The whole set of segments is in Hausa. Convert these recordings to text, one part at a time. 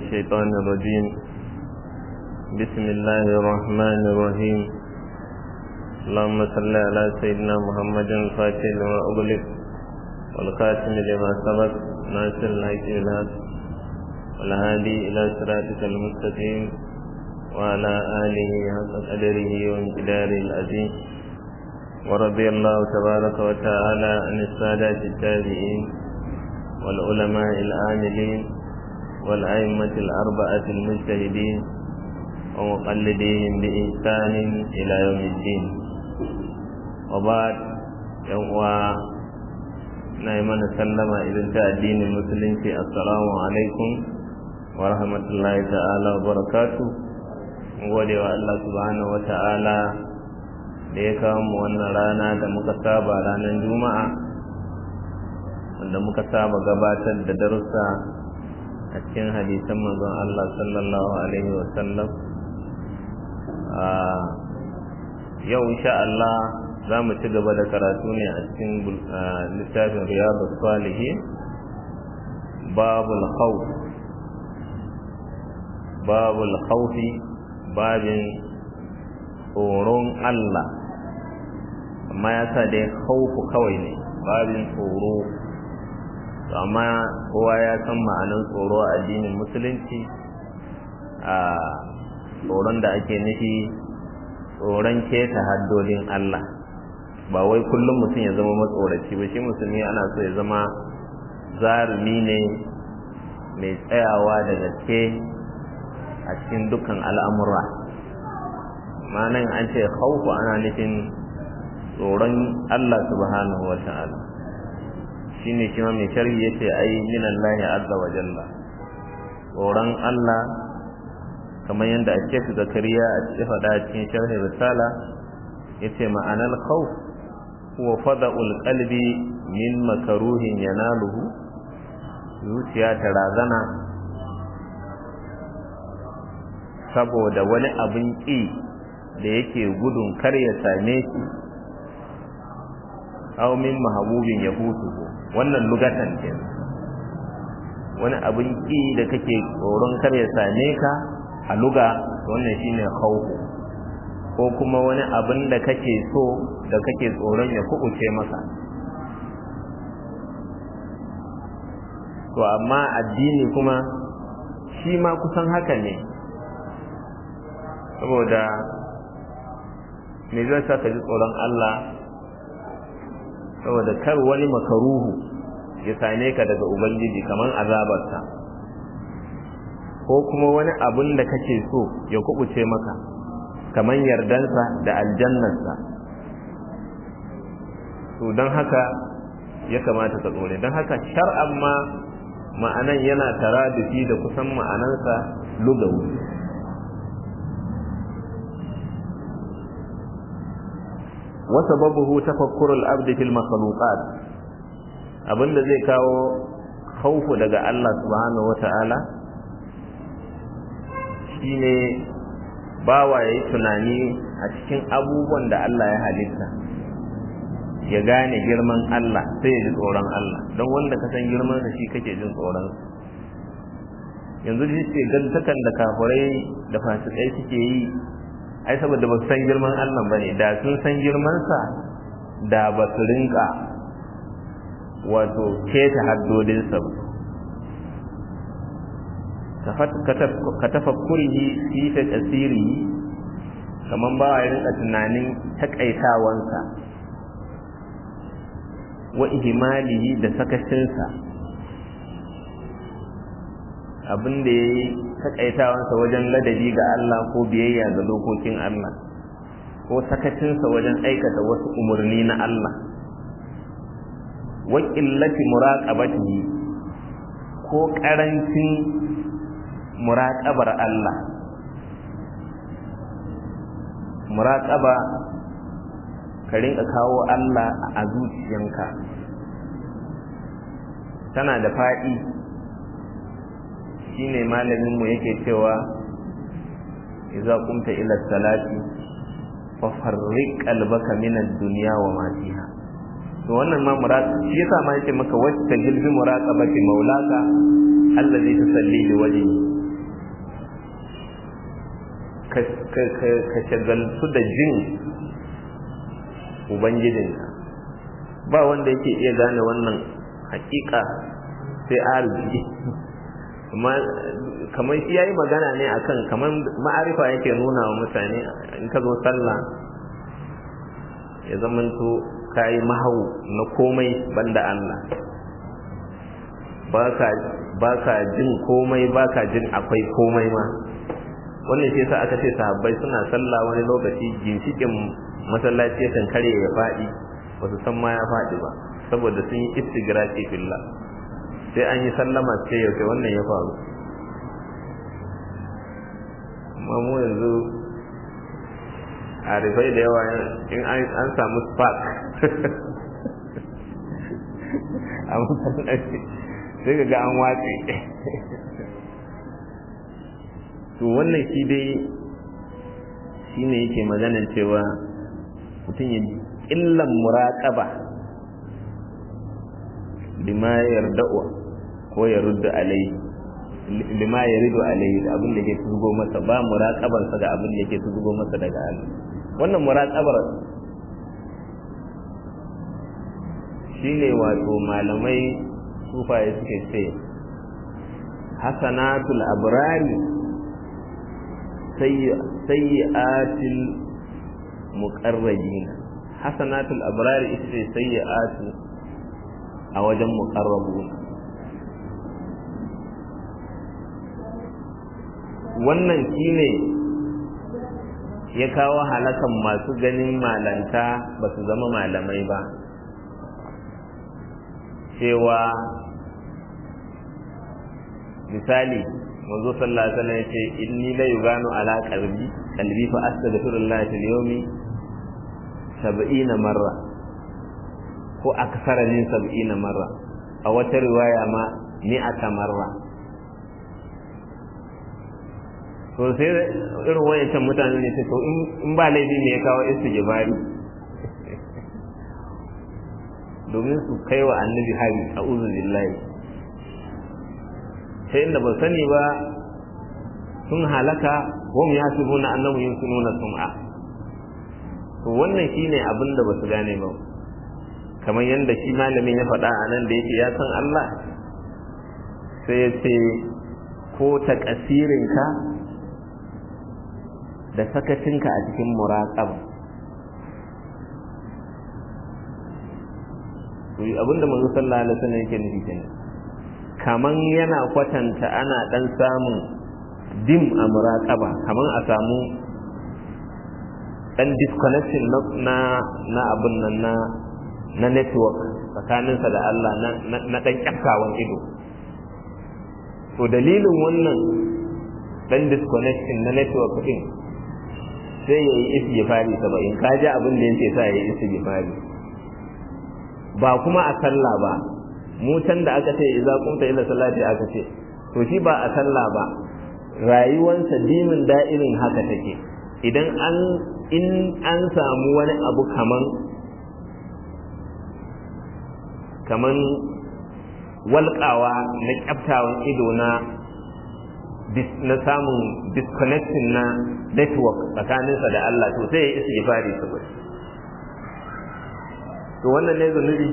الشيطان الرجيم بسم الله الرحمن الرحيم اللهم صل على سيدنا محمد الفاتح لما أغلق والخاتم لما سبق ناصر الحق بالحق والهادي إلى صراطك المستقيم وعلى آله حق قدره وامتداره العظيم ورضي الله تبارك وتعالى عن السادة التابعين والعلماء العاملين والأئمة الأربعة المجتهدين ومقلديهم بإحسان إلى يوم الدين وبعد يوم نايمان سلم إذا الدين المسلم في السلام عليكم ورحمة الله تعالى وبركاته gode wa Allah subhanahu wa ta'ala da ya kawo mu wannan rana da muka saba ranar juma'a wanda muka saba gabatar da darussa a cikin hadisan manzon Allah sallallahu alaihi wasallam yau insha Allah za mu ci gaba da karatu ne a cikin littafin riyadu salihin babul khawf babul khawfi babin tsoron Allah amma ya sa dai khawfu kawai ne babin tsoro amma kowa ya san ma'anin tsoro a addinin musulunci a tsoron da ake nufi tsoron keta haddodin Allah ba wai kullum mutum ya zama matsoraci ba shi musulmi ana so ya zama zarumi ne mai tsayawa da gaske a cikin dukkan al'amura ma'anan an ce hauku ana nufin tsoron Allah subhanahu wa ta'ala shi ne shi ma mai sharhi ya ce ai minan lahi azza wa jalla tsoron Allah kamar yadda a shek zakariya a cikin faɗa cikin sharhi risala ya ce ma'anar khawf huwa fada'ul qalbi min makaruhin yanaluhu zuciya ta razana saboda wani abin ƙi da yake gudun kar ya same shi aw min mahabubin ya hutu wannan lugatan ke wani abin ƙi da kake tsoron kar ya same ka a luga wannan shine khawfu ko kuma wani abin da kake so da kake tsoron ya kubuce maka to amma addini kuma shi ma kusan haka ne saboda me zai sa ka ji tsoron Allah saboda kar wani makaruhu ya same ka daga ubangiji kamar azabarsa ko kuma wani abun da kake so ya kubuce maka kamar yardansa da aljannarsa to don haka ya kamata ka tsore don haka shar'an ma ma'anan yana taradufi da kusan ma'anansa lugawi وسببه تفكر العبد في المخلوقات abinda zai kawo khaufu daga Allah subhanahu wata'ala shine bawa yayi tunani a cikin abubuwan da Allah ya halitta ya gane girman Allah sai ya ji tsoron Allah don wanda ka san girman sa shi kake jin tsoron yanzu shi ce gantakan da kafurai da fasikai suke yi ai saboda ba su san girman Allah ba ne da sun san girmansa da ba su rinka wato keta haddodinsa ba ka tafakkurihi fi ta tasiri kamar ba ya rinka tunanin takaitawansa wa ihimalihi da sakacinsa abin da ya yi takaitawansa wajen ladabi ga Allah ko biyayya ga dokokin Allah ko sakacinsa wajen aikata wasu umarni na Allah wa qillati muraqabatihi ko karancin muraqabar Allah muraqaba ka rinka kawo Allah a zuciyanka tana da faɗi shine malamin mu yake cewa idza qumta ila salati fa farriq qalbaka min ad-dunya wa ma fiha to wannan ma murad shi yasa ma yake maka wacce gilbi muraqabati maulaka allazi tusalli li wajhi ka shagaltu da jin ubangijinka ba wanda yake iya gane wannan hakika sai arziki amma kamar shi yayi magana ne akan kamar ma'arifa yake nuna wa mutane in ka zo sallah ya zamanto kayi mahau na komai banda Allah baka jin komai baka jin akwai komai ma wannan shi yasa aka ce sahabbai suna sallah wani lokaci ginshikin masallaci yakan kare ya faɗi ba su san ma ya faɗi ba saboda sun yi istigraki fillah sai an yi sallama sai yau wannan ya faru amma mu yanzu a rifai da yawa in an samu spark a masallaci sai ga an watse to wannan shi dai shi ne yake maganar cewa mutum ya illan muraƙaba lima yarda'u ko ya rudda alai lima ya rido alai da abin da ke tugo masa ba muraƙabarsa ga abin da ke tugo masa daga Allah wannan muraƙabar shine wato malamai sufaye suke ce hasanatul abrari sayyi'atil muqarrabin hasanatul abrari ita ce sayyi'atu a wajen muqarrabun wannan shine ya kawo halakan masu ganin malanta ba su zama malamai ba cewa misali manzo sallallahu alaihi wasallam yace inni la yuganu ala qalbi qalbi fa astaghfirullah fil yawmi 70 marra ko aksara min 70 marra a wata riwaya ma mi'ata marra to sai irin wayancan mutane ne to in ba laifi ne ya kawo istighfari domin su kai wa annabi hari a billahi sai inda ba sani ba sun halaka wam ya su nuna annabu yin nuna sum'a to wannan shine abin da ba su gane ba kamar yadda shi malamin ya faɗa a nan da yake ya san Allah sai ya ce ko ta ƙasirinka da sakacinka a cikin muraƙaba abinda manzo sallallahu alaihi wasallam yake nufi kenan kaman yana kwatanta ana dan samun dim a muraqaba kaman a samu dan disconnection na na abun nan na na network tsakaninsa da Allah na na dan kyaftawan ido to dalilin wannan dan disconnection na network din sai yayi istighfari 70 kaji abin da yake sa yayi istighfari ba kuma a sallah ba mu can da aka ce idza kunta ila salati aka ce to shi ba a sallah ba rayuwansa dimin da'irin haka take idan an in an samu wani abu kaman kaman walƙawa na kyaftawan ido na na samun disconnecting na network tsakaninsa da Allah to sai ya isi istighfari saboda to wannan ne zunubi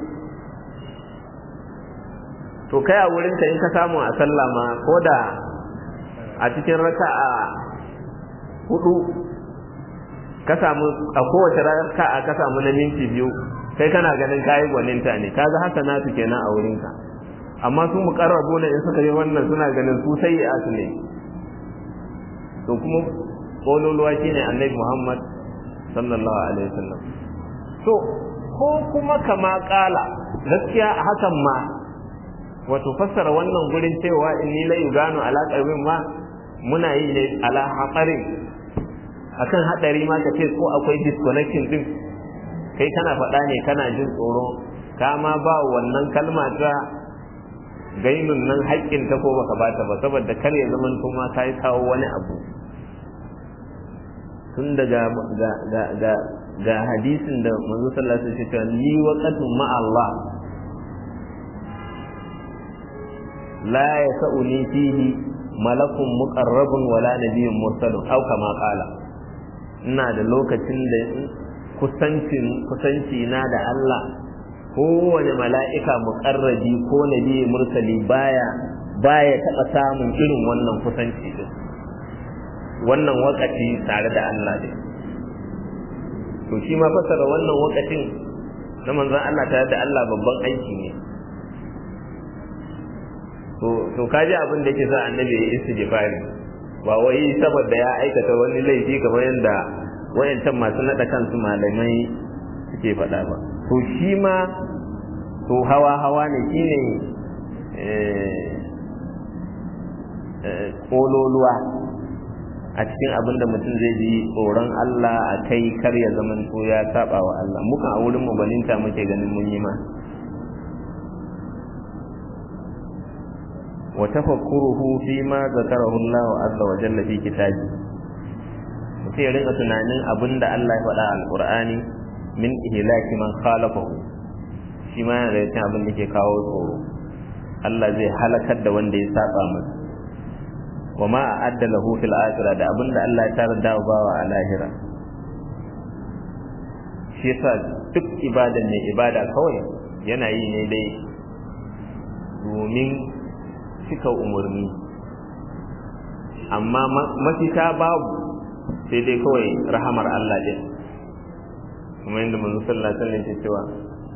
to kai a wurinka in ka samu a sallah ma ko da a cikin raka'a hudu ka samu a kowace raka'a ka samu na minti biyu kai kana ganin kayi gwaninta ne kaga hasanatu kenan a wurinka amma su muqarrabu ne in suka yi wannan suna ganin su sai su ne to kuma kololuwa shine annabi Muhammad sallallahu alaihi wasallam to ko kuma kama kala gaskiya a hakan ma wato fassara wannan gurin cewa inni la yuganu ala qalbin ma muna yi ne ala haqarin akan hadari ma ka ce ko akwai disconnection din kai kana faɗa ne kana jin tsoro ka ma ba wannan kalma ta gainun nan haƙƙin ta ko baka bata ba saboda kar ya zama kuma kai kawo wani abu tun daga ga ga ga ga hadisin da manzo sallallahu alaihi wasallam ya ce li waqatun ma Allah la yasuni fihi malakun muqarrabun wala nabiyyun mursalun aw kama qala ina da lokacin da kusancin kusanci na da Allah kowane mala'ika muqarrabi ko nabi mursali baya baya taba samun irin wannan kusanci din wannan wakati tare da Allah ne to shi ma fasara wannan wakatin na manzon Allah tare da Allah babban aiki ne to to kaji abin da yake sa annabi ya istighfari ba wai saboda ya aikata wani laifi kamar yadda wayancan masu nada kansu malamai suke faɗa ba to shi ma to hawa hawa ne shine kololuwa a cikin abin da mutum zai ji tsoron Allah a kai kar ya zaman to ya saba wa Allah muka a wurin mu baninta muke ganin mun yi ma wa tafakkuruhu fi ma zakarahu Allah azza wa jalla fi kitabi mutum ya rinka tunanin abin da Allah ya faɗa a alqur'ani min ihlaki man khalafahu shi ma yana da cikin abin da ke kawo tsoro Allah zai halakar da wanda ya saba masa wa ma a'adda lahu fil akhirah da abinda Allah ya tarar da bawa a lahira shi yasa duk ibada ne ibada kawai yana yi ne dai domin cika umarni amma mafita babu sai dai kawai rahamar Allah din kuma yadda manzo sallallahu alaihi wasallam ke cewa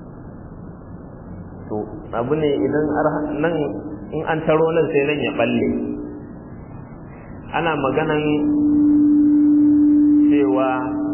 to abu ne idan nan in an taro nan sai nan ya balle ana maganan cewa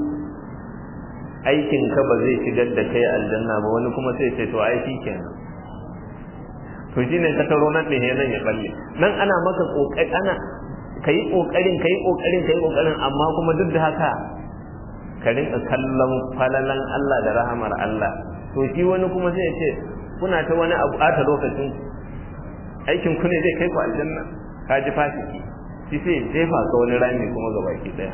aikinka ba zai shigar da kai aljanna ba wani kuma sai ce to aiki kenan to shine ka taro nan ne nan ya balle nan ana maka kokari ana kai kokarin kai kokarin kai kokarin amma kuma duk da haka ka rinka kallon falalan Allah da rahamar Allah to shi wani kuma sai ya ce kuna ta wani abu ata lokacin aikin ku ne zai kai ku aljanna ka ji fasiki shi sai jefa ka wani rami kuma ga baki daya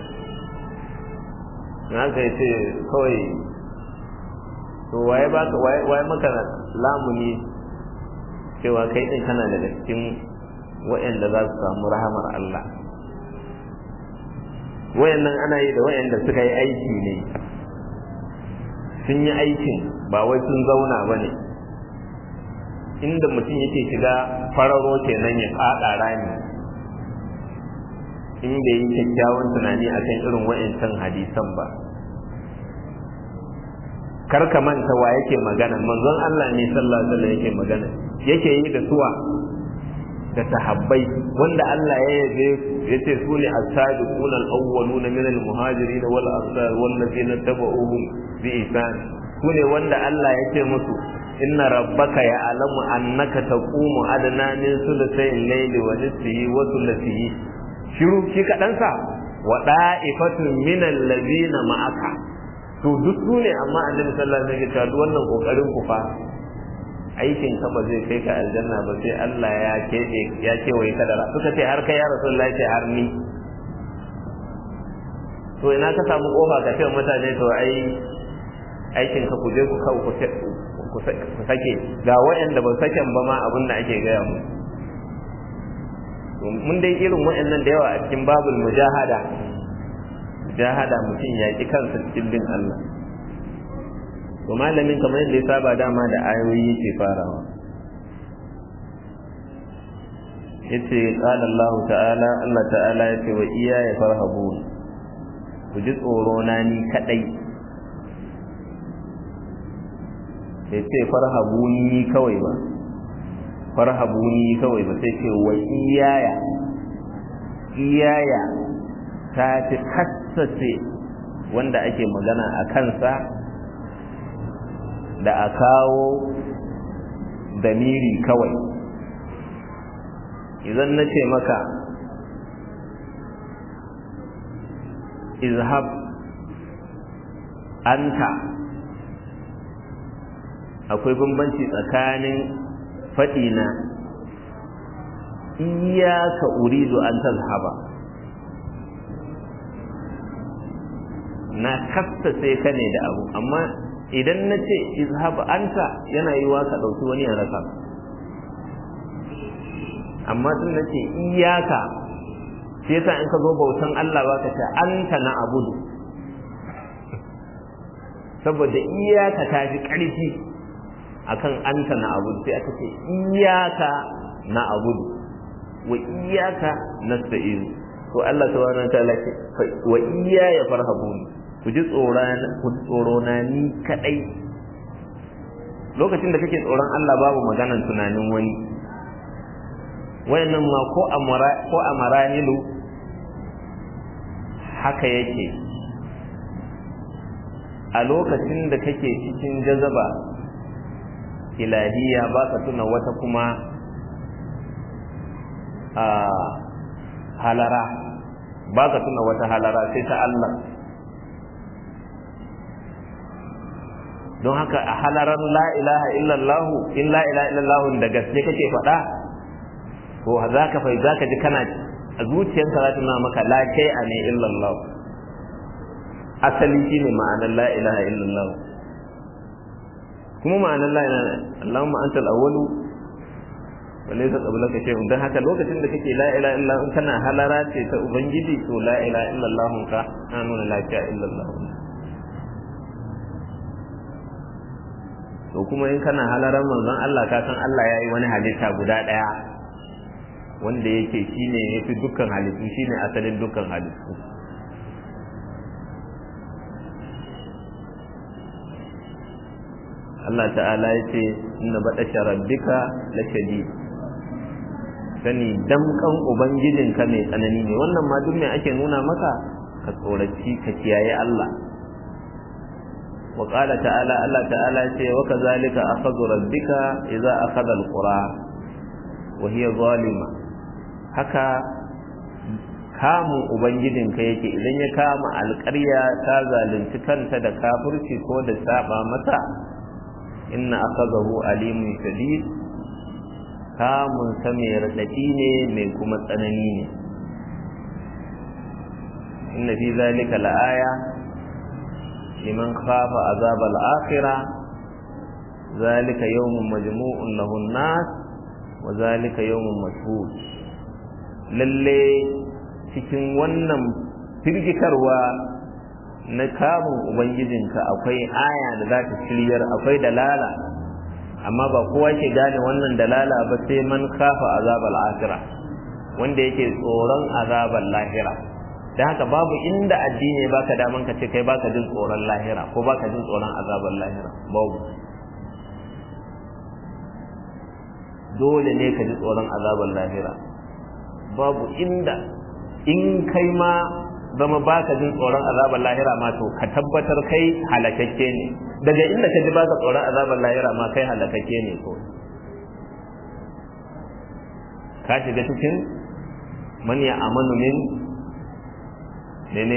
na ka ce kawai to waye baka waye maka lamuni cewa kai din kana daga cikin wa'anda za su samu rahamar Allah wayannan ana yi da wayanda suka yi aiki ne sun yi aikin ba wai sun zauna ba ne inda mutum yake shiga fararo kenan ya fada rami in bai yi kyakkyawan tunani akan irin wa'ancan hadisan ba kar ka manta wa yake magana manzon Allah ne sallallahu alaihi wasallam yake magana yake yi da suwa da sahabbai wanda Allah ya yabe yace su ne as-sabiquna al-awwaluna min al-muhajirin wal ansar wal ladina tabauhum bi ihsan su ne wanda Allah yake musu inna rabbaka ya'lamu annaka taqumu adna min sulusay al-layli wa nisfihi wa thuluthihi shiru shi kadan sa wa da'ifatun min alladhina ma'aka to duk su ne amma annabi sallallahu alaihi wasallam ya ce wannan kokarin ku fa aikin ka ba zai kai ka aljanna ba sai Allah ya kebe ya kewaye ka da suka ce har kai ya rasulullahi ce har ni to ina ka samu kofa ka ce mutane to ai aikin ka ku je ku kawo ku sake ga waɗanda ba saken ba ma abin da ake gaya mu mun dai irin waɗannan da yawa a cikin babul mujahada mujahada mutum ya ki kansa cikin bin Allah to malamin kamar yadda ya saba dama da ayoyi yake farawa yace qala Allah ta'ala Allah ta'ala yace wa iya ya farhabun ku ji tsoro na ni kadai yace farhabuni kawai ba farhabuni kawai ba sai ce wa iyaya iyaya ta fi kassace wanda ake magana a kansa da a kawo damiri kawai idan na ce maka izhab anta akwai bambanci tsakanin faɗina iyaka uridu an tazhaba na sai ka ne da abu amma idan na ce izhab anta yana yiwa ka ɗauki wani ya rasa amma tun na ce iyaka shi yasa in ka zo bautan Allah ba ka ce anta na abudu saboda iyaka ta fi ƙarfi akan anta na abudu sai aka ce iyaka na abudu wa iyaka nasta'in to Allah subhanahu wataala ce wa iyaya farhabun ku ji tsoron ku ji tsoro na ni kadai lokacin da kake tsoron Allah babu maganan tunanin wani wayannan ma ko amara ko amaranilu haka yake a lokacin da kake cikin jazaba ilahiya ba ka tuna wata kuma a halara ba ka tuna wata halara sai ta Allah don haka a halarar la ilaha illallah in la ilaha illallah da gaske kake faɗa to za ka fai za ka ji kana a zuciyarka za ta nuna maka la kai a ne illallah asali shine ma'anar la ilaha illallah kuma ma'anar la ilaha Allahumma antal awwalu wa laysa qablaka shay'un dan haka lokacin da kake la ilaha illallah in kana halara ce ta ubangiji to la ilaha illallah ka na nuna la ilaha illallah to kuma in kana halaran manzon Allah ka san Allah yayi wani halitta guda daya wanda yake shine yafi dukkan halittu shine asalin dukkan halittu Allah ta'ala ya ce inna baɗa rabbika la shadid sani damkan ubangijinka mai tsanani ne wannan ma duk mai ake nuna maka ka tsoraci ka kiyaye Allah wa qala ta'ala Allah ta'ala ce wa kazalika akhadhu rabbika idza akhadha alqura wa hiya zalima haka kamun ubangijinka yake idan ya kama alƙarya ta zalunci kanta da kafirci ko da saba mata inna akhadahu alimun shadid kamun sa mai radadi ne mai kuma tsanani ne inna fi zalika la'aya liman khafa azab al-akhirah zalika yawmun majmu'un lahu an-nas wa zalika yawmun mashhud lalle cikin wannan firgitarwa na kamun ubangijinka akwai aya da za ta shiryar akwai dalala amma ba kowa ke gane wannan dalala ba sai man kafa azabal akhira wanda yake tsoron azabal lahira dan haka babu inda addini baka daman ka ce kai baka jin tsoron lahira ko baka jin tsoron azabal lahira babu dole ne ka ji tsoron azabal lahira babu inda in kai ma zama baka jin tsoron azabar lahira ma to ka tabbatar kai halakakke ne daga inda ka ji baka tsoron azabar lahira ma kai halakakke ne ko ka shiga cikin man ya amanu min mene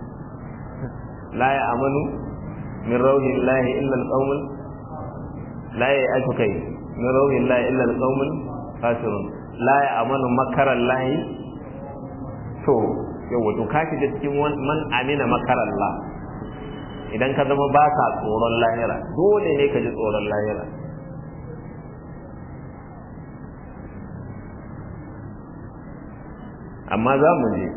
la ya amanu min rauhin lahi illa alqaumul la ya atu kai min rauhin lahi illa alqaumul kafirun la ya amanu makaran lahi to yau wato ka shiga cikin man amina makarallah idan ka zama ba ka tsoron lahira dole ne ka ji tsoron lahira amma za mu je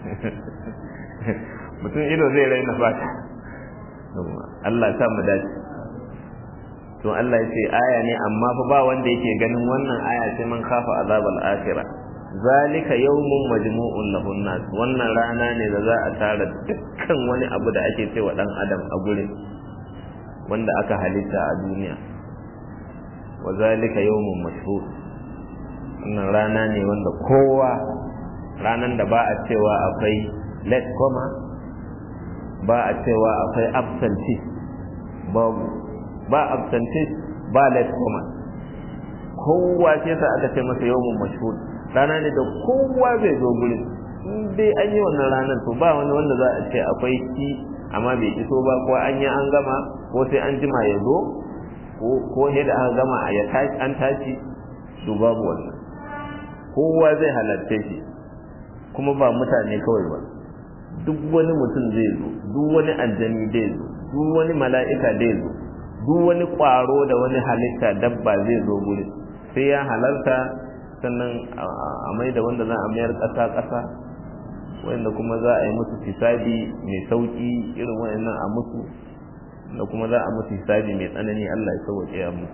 mutum ido zai raina fata Allah sa mu dace to Allah ya ce aya ne amma fa ba wanda yake ganin wannan aya sai man kafa azabal akhirah zalika yawmun majmu'un lahun nas wannan rana ne da za a tara dukkan wani abu da ake cewa dan adam a gurin wanda aka halitta a duniya wa zalika yawmun mashhur wannan rana ne wanda kowa ranan da ba a cewa akwai let koma ba a cewa akwai absentee babu ba absentee ba let koma kowa sai sa aka ce masa yawmun mashhur rana ne da kowa zai zo gurin in dai an yi wannan ranar to ba wani wanda za a ce akwai shi amma bai iso ba ko an yi an gama ko sai an jima ya zo ko ne da aka gama a ya tashi an tashi to babu wannan kowa zai halarce shi kuma ba mutane kawai ba duk wani mutum zai zo duk wani aljani zai zo duk wani mala'ika zai zo duk wani ƙwaro da wani halitta dabba zai zo gurin sai ya halarta sannan a mai da wanda za a mayar ƙasa ƙasa wanda kuma za a yi musu hisabi mai sauki irin wayannan a musu da kuma za a musu hisabi mai tsanani Allah ya sauke ya musu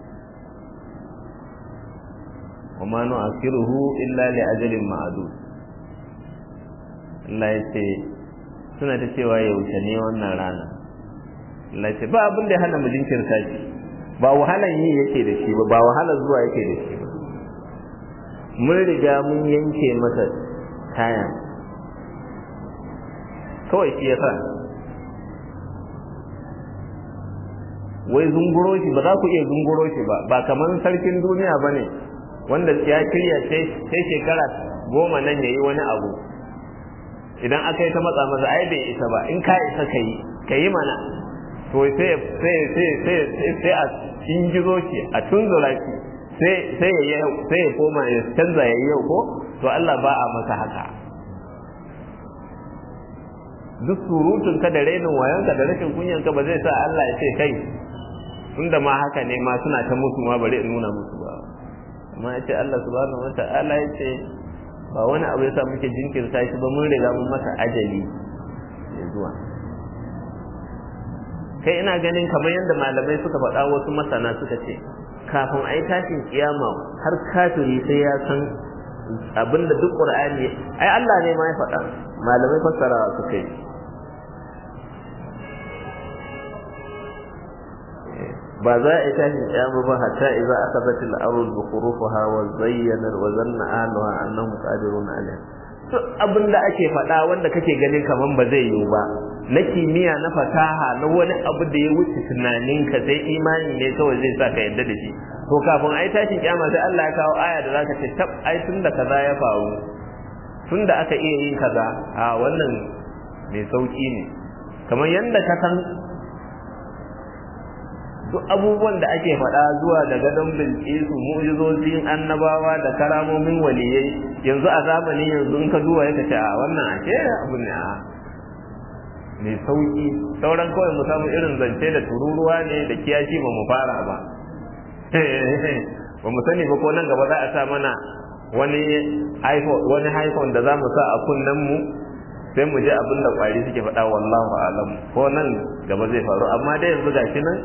wa ma nu'akhiruhu illa li ajalin ma'dud Allah ya ce suna ta cewa yaushe ne wannan rana Allah ya ce ba abin da ya hana mu jinkirta shi ba wahalan yi yake da shi ba ba wahalar zuwa yake da shi ba mun riga mun yanke masa kaya kawai shi yasa wai zunguro shi ba za ku iya zunguro shi ba ba kamar sarkin duniya ba ne wanda ya kirya sai shekara goma nan ya yi wani abu idan aka yi ta matsa masa ai bai isa ba in ka isa ka yi ka yi mana to sai sai sai sai sai a cingizo shi a tunzura shi sai sai ya sai ya koma ya canza ya yau ko to Allah ba a masa haka duk surutun ka da rainin wayan ka da rashin kunyan ka ba zai sa Allah ya ce kai tunda ma haka ne ma suna ta musu ma bari in nuna musu ba amma ya ce Allah subhanahu wata'ala ya ce ba wani abu ya sa muke jinkirta shi ba mun riga mun masa ajali ya zuwa kai ina ganin kamar yadda malamai suka faɗa wasu masana suka ce kafin a yi tashin kiyama har kafiri sai ya san abinda duk qur'ani ai Allah ne ma ya faɗa malamai fassara suka yi ba za a yi tashin kiyama ba hatta idza akhadhat al-ardu bi khurufiha wa zayyana wa zanna ahliha annahum qadirun alayha duk abin da ake faɗa wanda kake ganin kaman ba zai yiwu ba na kimiyya na fasaha na wani abu da ya wuce tunaninka sai imani ne kawai zai sa ka yadda da shi to kafin ai tashin kiyama sai Allah ya kawo aya da zaka ce tab ai tunda kaza ya faru tunda aka iya yin kaza a wannan mai sauki ne kamar yanda ka san duk abubuwan da ake faɗa zuwa da gadon bilkisu mu'jizozin annabawa da karamomin waliyai yanzu a zamanin yanzu in ka duba ya ce a wannan ake abu ne a mai sauki sauran kawai mu samu irin zance da tururuwa ne da kiyashi ba mu fara ba ba mu sani ba ko nan gaba za a sa mana wani iphone wani iphone da za mu sa a kunnen mu sai mu ji abin da kwari suke faɗa wallahu alam ko nan gaba zai faru amma dai yanzu gashi nan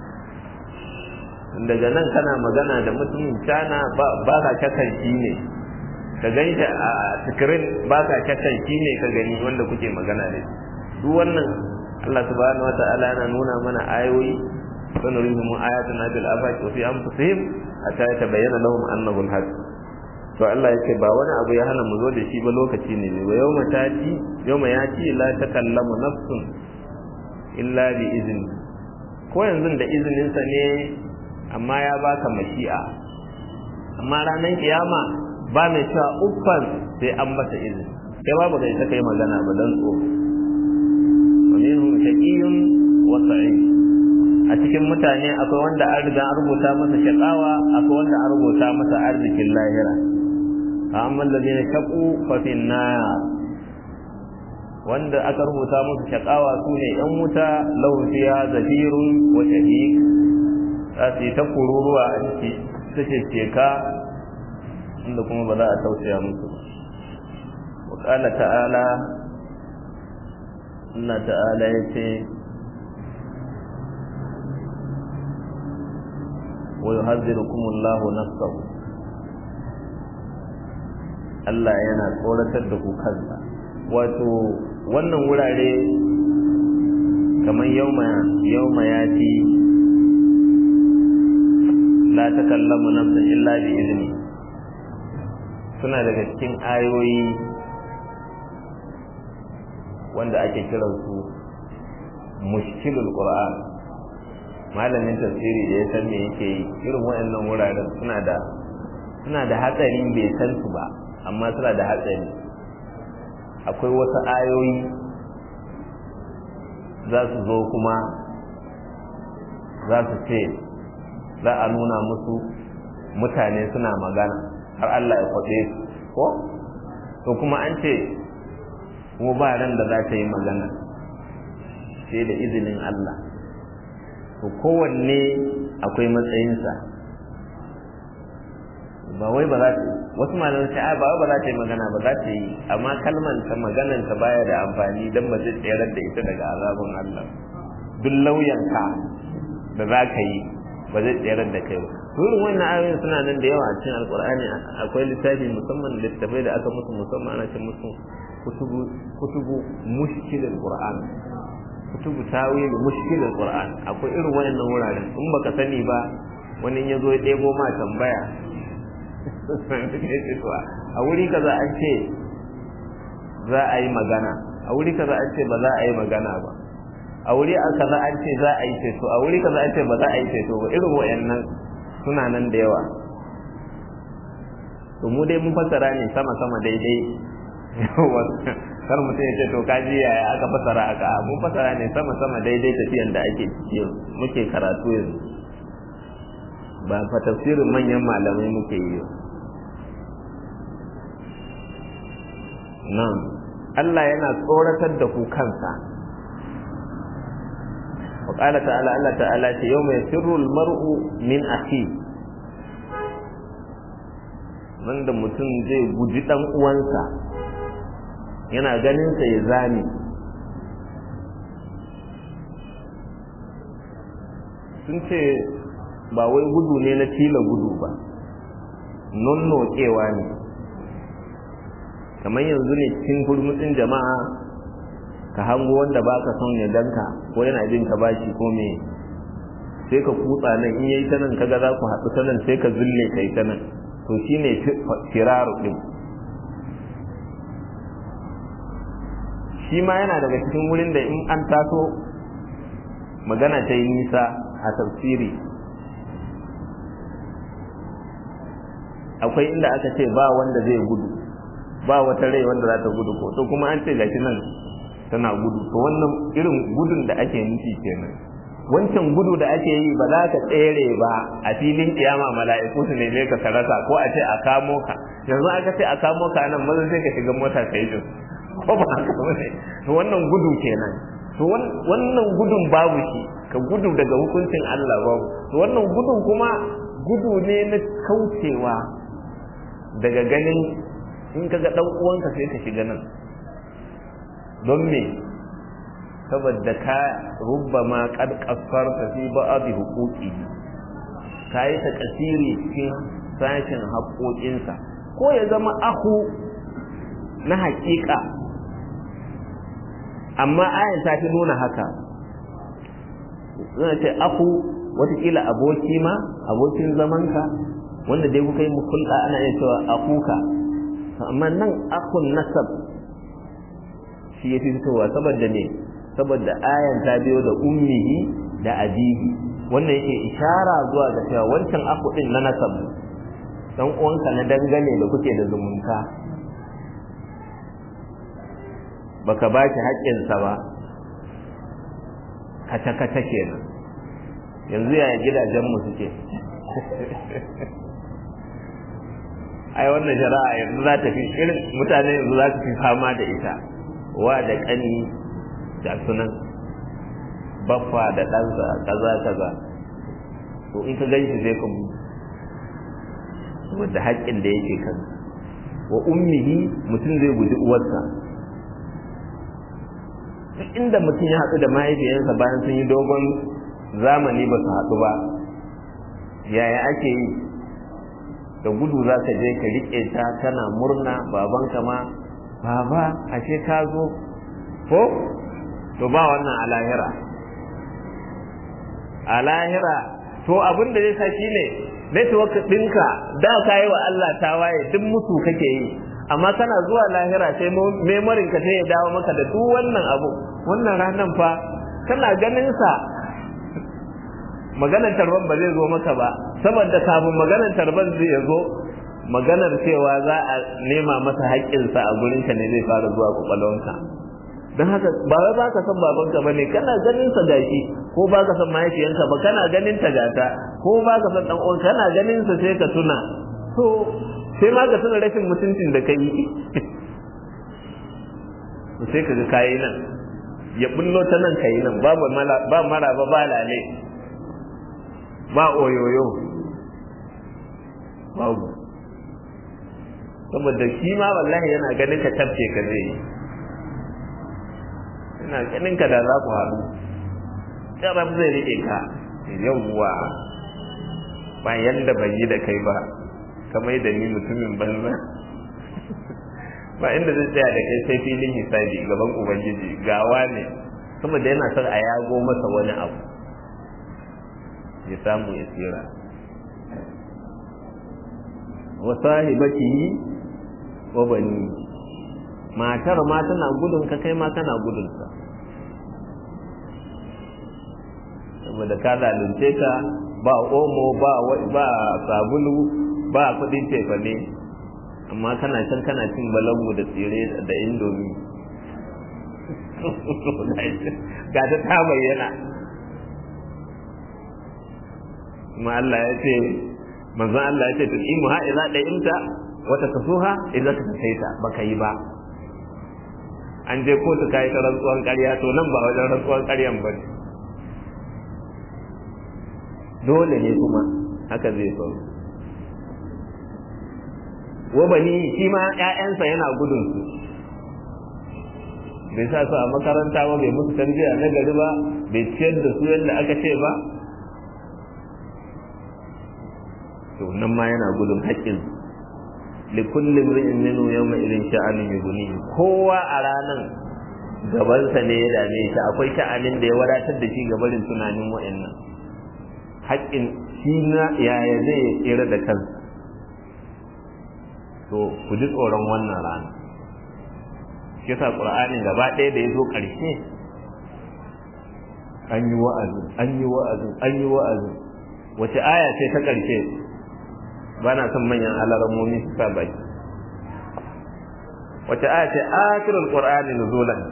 daga nan kana magana da mutumin cana ba ka shakan shi ne ka gani a sikirin ba ka shakan shi ne ka gani wanda kuke magana da duk wannan Allah subhanahu wa ta'ala yana nuna mana ayoyi sanurihim ayatuna bil afaq wa fi anfusihim hatta yatabayyana lahum annahu al-haq to Allah yake ba wani abu ya hana mu zo da shi ba lokaci ne ba yawma tati yawma yati la takallamu nafsun illa bi izni ko yanzu da izinin sa ne amma ya baka mashi'a amma ranar kiyama ba mai cewa uffan sai an masa izini kai babu kai ta kai magana ba dan tsoro wa minhum shaqiyyun wa sa'id a cikin mutane akwai wanda an riga an rubuta masa shaqawa akwai wanda an rubuta masa arzikin lahira amma alladhina shaqu fa fi nar wanda aka rubuta musu shaqawa sune yan wuta lahu fiha zafirun wa shahiq za su yi ta kururuwa a ciki ta ce ka inda kuma ba za a tausaya musu ba wa ƙala ta'ala Allah ta'ala ya ce wa yuhazzirukum Allahu nafsahu Allah yana tsoratar da ku kansa wato wannan wurare kamar yauma yauma ya ce la takallamu nafsun illa bi izni suna daga cikin ayoyi wanda ake kiran su mushkilul qur'an malamin tafsiri da ya san me yake yi irin waɗannan wuraren suna da suna da hatsari bai san su ba amma suna da hatsari akwai wasu ayoyi za su zo kuma za su ce za a nuna musu mutane suna magana har Allah ya kwaɗe su ko to kuma an ce kuma ba ran da za ta yi magana sai da izinin Allah to kowanne akwai matsayinsa ba wai ba za ta wasu malamai sai ba wai ba za ta yi magana ba za ta yi amma kalman ta maganan ta baya da amfani dan ba zai tsayar da ita daga azabin Allah duk lauyanka da za ka yi ba zai tsayar da kai ba irin wannan ayoyin suna nan da yawa a cikin alkur'ani akwai littafi musamman littafai da aka musu musamman ana ce musu kutubu kutubu mushkilul qur'an kutubu tawil mushkilul qur'an akwai irin wayannan wuraren in baka sani ba wani ya zo ya ɗebo ma tambaya a wuri kaza an ce za a yi magana a wuri kaza an ce ba za a yi magana ba a wuri kaza an ce za a yi ceto a wuri kaza an ce ba za a yi ceto ba irin wayannan suna nan da yawa to mu dai mun fassara ne sama sama daidai kar mutum ya ce to kaji yaya aka fassara aka mun fassara ne sama sama daidai tafiyan da ake ciki muke karatu yanzu ba fa tafsirin manyan malamai muke yi nan Allah yana tsoratar da ku kansa وقال تعالى الله تعالى يوم يفر المرء من أخيه wanda mutum zai guji ɗan uwansa yana ganinsa ya zame sun ce ba wai gudu ne na tila gudu ba nonnokewa ne kamar yanzu ne cikin gurmutsin jama'a ka hango wanda ba ka son ya danka ko yana jin ka bashi ko me sai ka kutsa nan in yayi ta nan kaga za ku haɗu ta nan sai ka zulle kai ta nan to shine firaru din shi ma yana daga cikin wurin da in an taso magana ta yi nisa a tafsiri akwai inda aka ce ba wanda zai gudu ba wata rai wanda za ta gudu ko to kuma an ce gashi nan tana gudu to wannan irin gudun da ake nufi kenan wancan gudu da ake yi ba za ka tsere ba a filin kiyama mala'iku su neme ka sarasa ko a ce a kamo ka yanzu aka ce a kamo ka nan maza sai ka shiga mota ka yi jin ko ba haka ba ne to wannan gudu kenan to wannan gudun babu shi ka gudu daga hukuncin Allah babu to wannan gudun kuma gudu ne na kaucewa daga ganin in ka ga dan uwanka sai ka shiga nan don me saboda ka rubbama kad kasfarta fi ba'dhi huquqi kai ta kasiri cikin sashin haƙoƙinsa ko ya zama ahu na haƙiƙa amma ayan ta fi nuna haka zai ce ahu watakila aboki ma abokin zamanka wanda dai kuka yi mukulɗa ana iya cewa akuka amma nan akun nasab shi ya fi fitowa saboda ne saboda ayan ta biyo da ummihi da abihi wannan yake ishara zuwa ga cewa wancan aku din na nasab dan uwanka na dangane da kuke da zumunta baka ba shi haƙƙinsa ba kace-kace kenan yanzu yaya gidajenmu suke ai wannan shari'a yanzu za ta fi irin mutane yanzu za su fi fama da ita wa da ƙani da sunan baffa da ɗansa kaza kaza to in ka gan shi zai ka wadda haƙƙin da yake kan wa ummihi mutum zai guji uwarsa duk inda mutum ya haɗu da mahaifiyarsa bayan sun yi dogon zamani ba su haɗu ba yaya ake yi da gudu za ka je ka riƙe ta tana murna babanka ma baba ashe ka zo ko to ba wannan a lahira a lahira to abin da zai sa shi ne network ɗinka da ka yi wa Allah tawaye duk mutu kake yi amma kana zuwa lahira sai memorin ka sai ya dawo maka da duk wannan abu wannan ranan fa kana ganin sa maganar tarban ba zai zo maka ba saboda kafin maganar tarban zai zo maganar cewa za a nema masa haƙƙinsa a gurinka ne zai fara zuwa kwakwalwanka don haka ba wai ba ka san babanka ba ne kana ganin sa gashi ko ba ka san mahaifiyanka ba kana ganin ta gata ko ba ka san dan uwan kana ganin sa sai ka tuna to sai ma ka tuna rashin mutuncin da kai to sai ka ga kayi nan ya bullo ta nan kayi nan babu ba mara ba ba lale ba oyoyo babu saboda shi ma wallahi yana ganin ka tafke ka zai yi yana ganin ka da za ku haɗu jarab zai rike ka yawwa ba yanda bai yi da kai ba kamar da ni mutumin banza ba inda zai tsaya da kai sai filin hisabi gaban ubangiji gawa ne saboda yana son a yago masa wani abu ya samu ya tsira wa sahibatihi wa bani matar ma tana gudun ka kai ma kana gudun sa saboda ka zalunce ka ba omo ba ba sabulu ba kudin tefane amma kana can kana cin balangu da tsire da indomi ga ta ta bayyana kuma Allah ya ce manzon Allah ya ce tuqimu ha idza da'imta wa takasuha idza tasaita baka yi ba an je kotu kai ta rantsuwan ƙarya to nan ba wajen rantsuwan ƙaryan ba ne dole ne kuma haka zai faru wa bani shi ma ƴaƴansa yana gudun su bai sa su a makaranta ba bai musu tarbiyya na gari ba bai ciyar da su yadda aka ce ba to nan ma yana gudun haƙƙin li kulli imrin minhu yawma idin sha'anin yughni kowa a ranan gabansa ne ya dame shi akwai sha'anin da ya wadatar da shi gabarin tunanin wa'annan haƙƙin shi na yaya zai tsira da kansa to ku ji tsoron wannan rana shi yasa qur'anin gaba ɗaya da ya zo ƙarshe an yi wa'azi an yi wa'azi an yi wa'azi wace aya ce ta ƙarshe ba na son manyan alaramomi su sa baki wace aya ce akhirul qur'ani nuzulan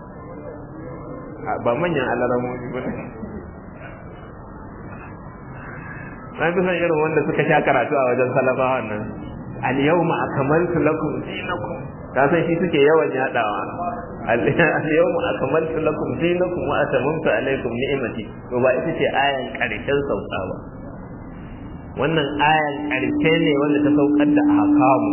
ba manyan alaramomi ba na fi son irin wanda suka sha karatu a wajen salafawan nan al-yawma akmaltu lakum dinakum ka san shi suke yawan yadawa al-yawma akmaltu lakum dinakum wa atamamtu alaykum ni'mati to ba ita ce ayan karshen sauka ba wannan ayan karshe ne wanda ta saukar da ahkamu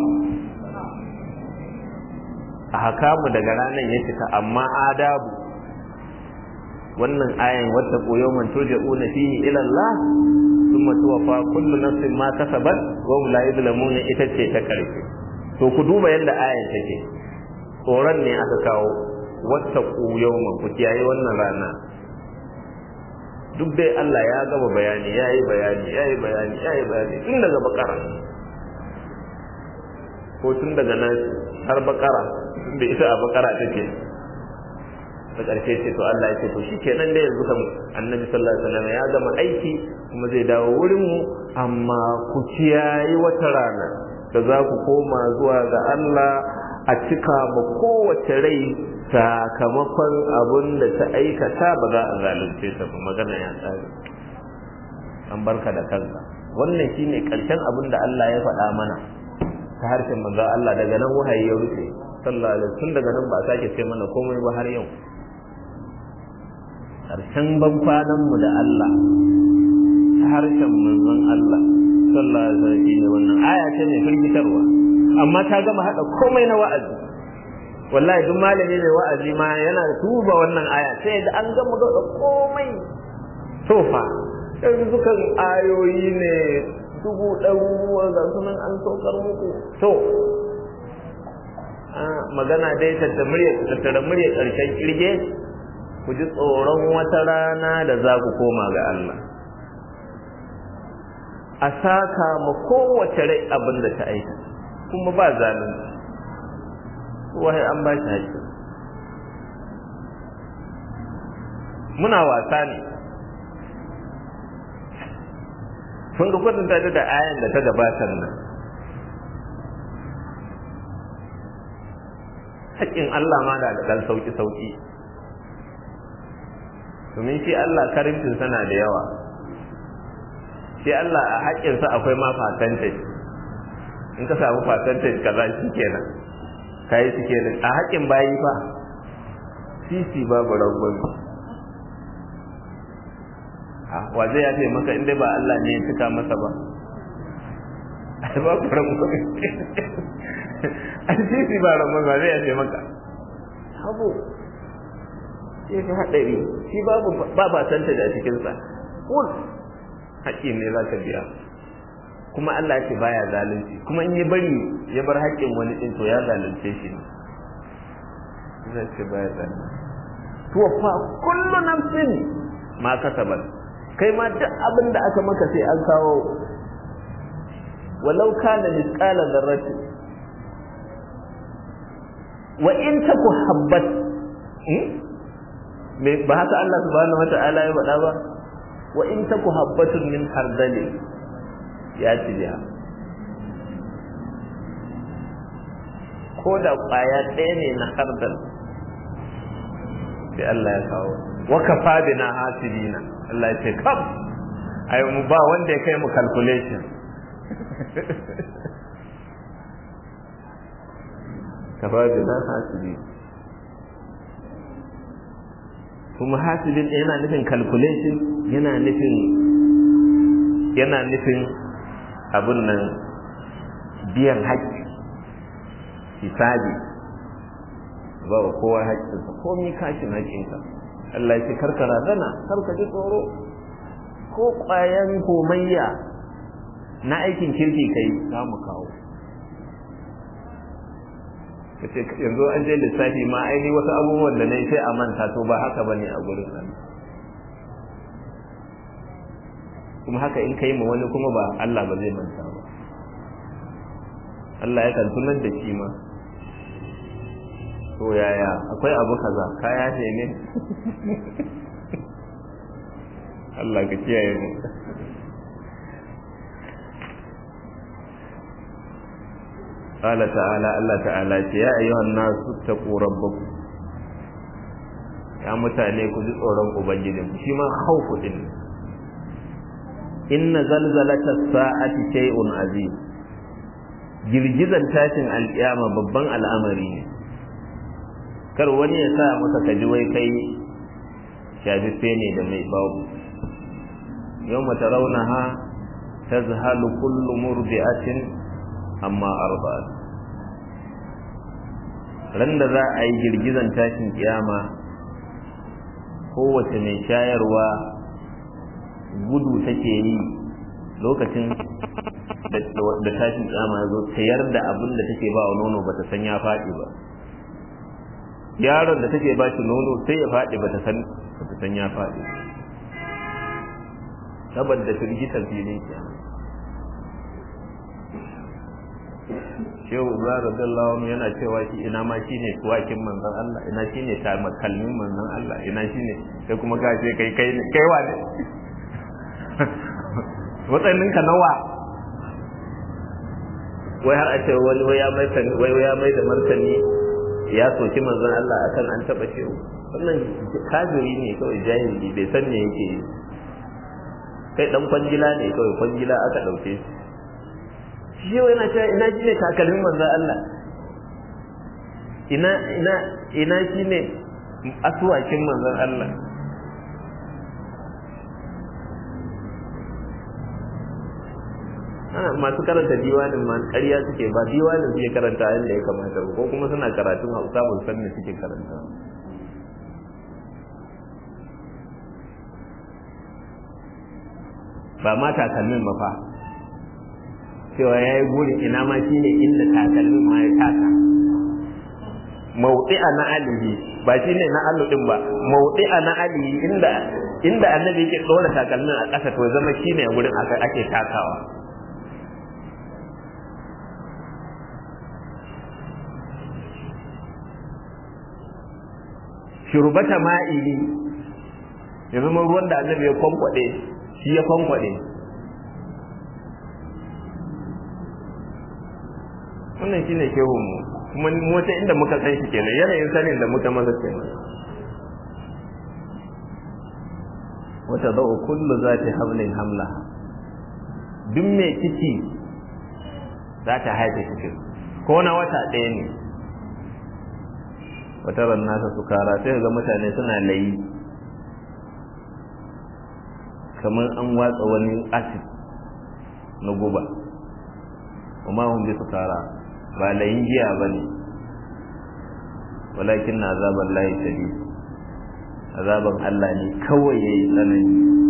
ahkamu daga ranar ya cika amma adabu wannan ayan wata yawman turja'una fihi ila Allah thumma tuwaffa kullu nafsin ma kasabat wa hum la yuzlamuna ita ce ta karshe to ku duba yadda ayan take tsoron ne aka kawo wata yawman ku kiyaye wannan rana duk dai Allah ya gaba bayani ya yi bayani ya yi bayani ya yi bayani tun daga bakara ko tun daga nan har bakara da ita a bakara take da ƙarshe ce to Allah ya ce to shikenan da yanzu kan Annabi sallallahu alaihi wasallam ya gama aiki kuma zai dawo wurin mu amma ku kiyayi wata rana da za ku koma zuwa ga Allah a cika ma kowace rai sakamakon abin da ta aikata ba za a zalunce ta ba magana ya tsari an barka da kanka wannan shine karshen abin da Allah ya faɗa mana ta harshen manzo Allah daga nan wahayi ya rufe sallallahu alaihi tun daga nan ba a sake ce mana komai ba har yau karshen ban kwanan mu da Allah ta harshen manzon Allah sallallahu alaihi wasallam shine wannan aya ce mai firgitarwa amma ta gama hada komai na wa'azi wallahi duk malami mai wa'azi ma yana tuba wannan aya sai da an gama ga komai tofa yanzu kan ayoyi ne dubu ɗaruruwa ga sunan an saukar muku to magana dai tattara murya tattara murya ƙarshen kirge ku ji tsoron wata rana da za ku koma ga Allah a saka ma kowace rai abin da ta aika kuma ba zalunci wahai an ba shi haƙƙi muna wasa ne sun ga kwatanta da ayan da ta gabatar nan haƙƙin Allah ma da ɗan sauƙi-sauƙi domin shi Allah karimcin sana da yawa shi Allah a haƙƙinsa akwai ma percentage in ka samu percentage kaza shi kenan ka yi suke da a haƙƙin bayi fa sisi babu rangon wa zai ya ce maka inda ba Allah ne ya cika masa ba ai babu rangon an sisi ba ramon ba zai yafe maka abu sai fi haɗari shi babu ba ba santa da cikinsa kul haƙƙi ne za ka biya kuma Allah ce baya zalunci kuma in ya bari ya bar haƙƙin wani ɗin to ya zalunce shi ne zai ce baya zalunci to fa kullu nafsin ma kasabat kai ma duk abin da aka maka sai an kawo walau kana misqala dharrati wa in taku habbat me ba haka Allah subhanahu wata'ala ya faɗa ba wa in taku habbatun min hardali ya tiya ko da ƙwaya ɗaya ne na hardal sai Allah ya kawo wa kafa bina hasibina Allah ya ce kam ai mu ba wanda ya kai mu calculation kafa bina hasibi kuma hasibin yana nufin calculation yana nufin yana nufin abun nan biyan haƙƙi hisabi ba wa kowa haƙƙinsa komi kashin haƙƙinka Allah ce karka razana karka ji tsoro ko ƙwayan komayya na aikin kirki kai za mu kawo kace yanzu an je lissafi ma aini wasu abubuwan da na sai a manta to ba haka bane a gurin nan kuma haka in kai ma wani kuma ba Allah ba zai manta ba Allah ya kan tunar da shi ma to yaya akwai abu kaza kaya ce ne Allah ka kiyaye mu قال تعالى الله تعالى يا أيها الناس اتقوا ربكم يا mutane ku ji tsoron ubangijinku shi ma khawfu din inna zalzalata sa'ati shay'un azim girgizan tashin alkiyama babban al'amari ne kar wani ya sa maka kaji wai kai shafife ne da mai babu yawma tarawnaha tazhalu kullu murdi'atin amma arba'at ran da za a yi girgizan tashin kiyama kowace mai shayarwa gudu take yi lokacin da tashin kiyama ya zo tayar da abin da take ba wa nono bata san ya faɗi ba yaron da take ba shi nono sai ya faɗi bata san bata san ya faɗi saboda firgitar filin kiyama shehu ibrahim radiyallahu anhu yana cewa shi ina ma shine tuwakin manzon Allah ina shine kalmin manzon Allah ina shine sai kuma ka ce kai kai kai wa ne watsannin ka nawa wai har a ce wani wai ya mai wai ya mai da martani ya soki manzon Allah akan an taba shehu wannan kafiri ne kawai jahili bai san me yake yi kai dan kwangila ne kawai kwangila aka dauke shi shi yau yana cewa ina shi ne takalmin manzan Allah ina ina ina shi ne asuwakin manzan Allah masu karanta diwanin ma ƙarya suke ba diwanin suke karanta yadda ya kamata ko kuma suna karatun hausa ba san me suke karanta ba ma takalmin mafa cewa ya yi burin ina ma shi ne inda takalmin ma ya taka mauɗi'a na alihi ba shi ne na aludin ba mauɗi'a na alihi inda inda annabi yake ɗora takalmin a ƙasa to zama shi ne wurin ake takawa shurbata ma'ili ya zama ruwan da annabi ya kwankwaɗe shi ya kwankwaɗe wannan shi ne shehunmu kuma wata inda muka san shi kenan yanayin sanin da muka masa kenan wata za'u kullu za ta hamlin hamla duk mai ciki za ta haife cikin ko na wata ɗaya ne wata nasa su kara sai ga mutane suna layi kamar an watsa wani acid na guba amma hun bi su kara ba layin giya ba ne walakin na azaban layi shari azaban Allah ne kawai ya yi tsanani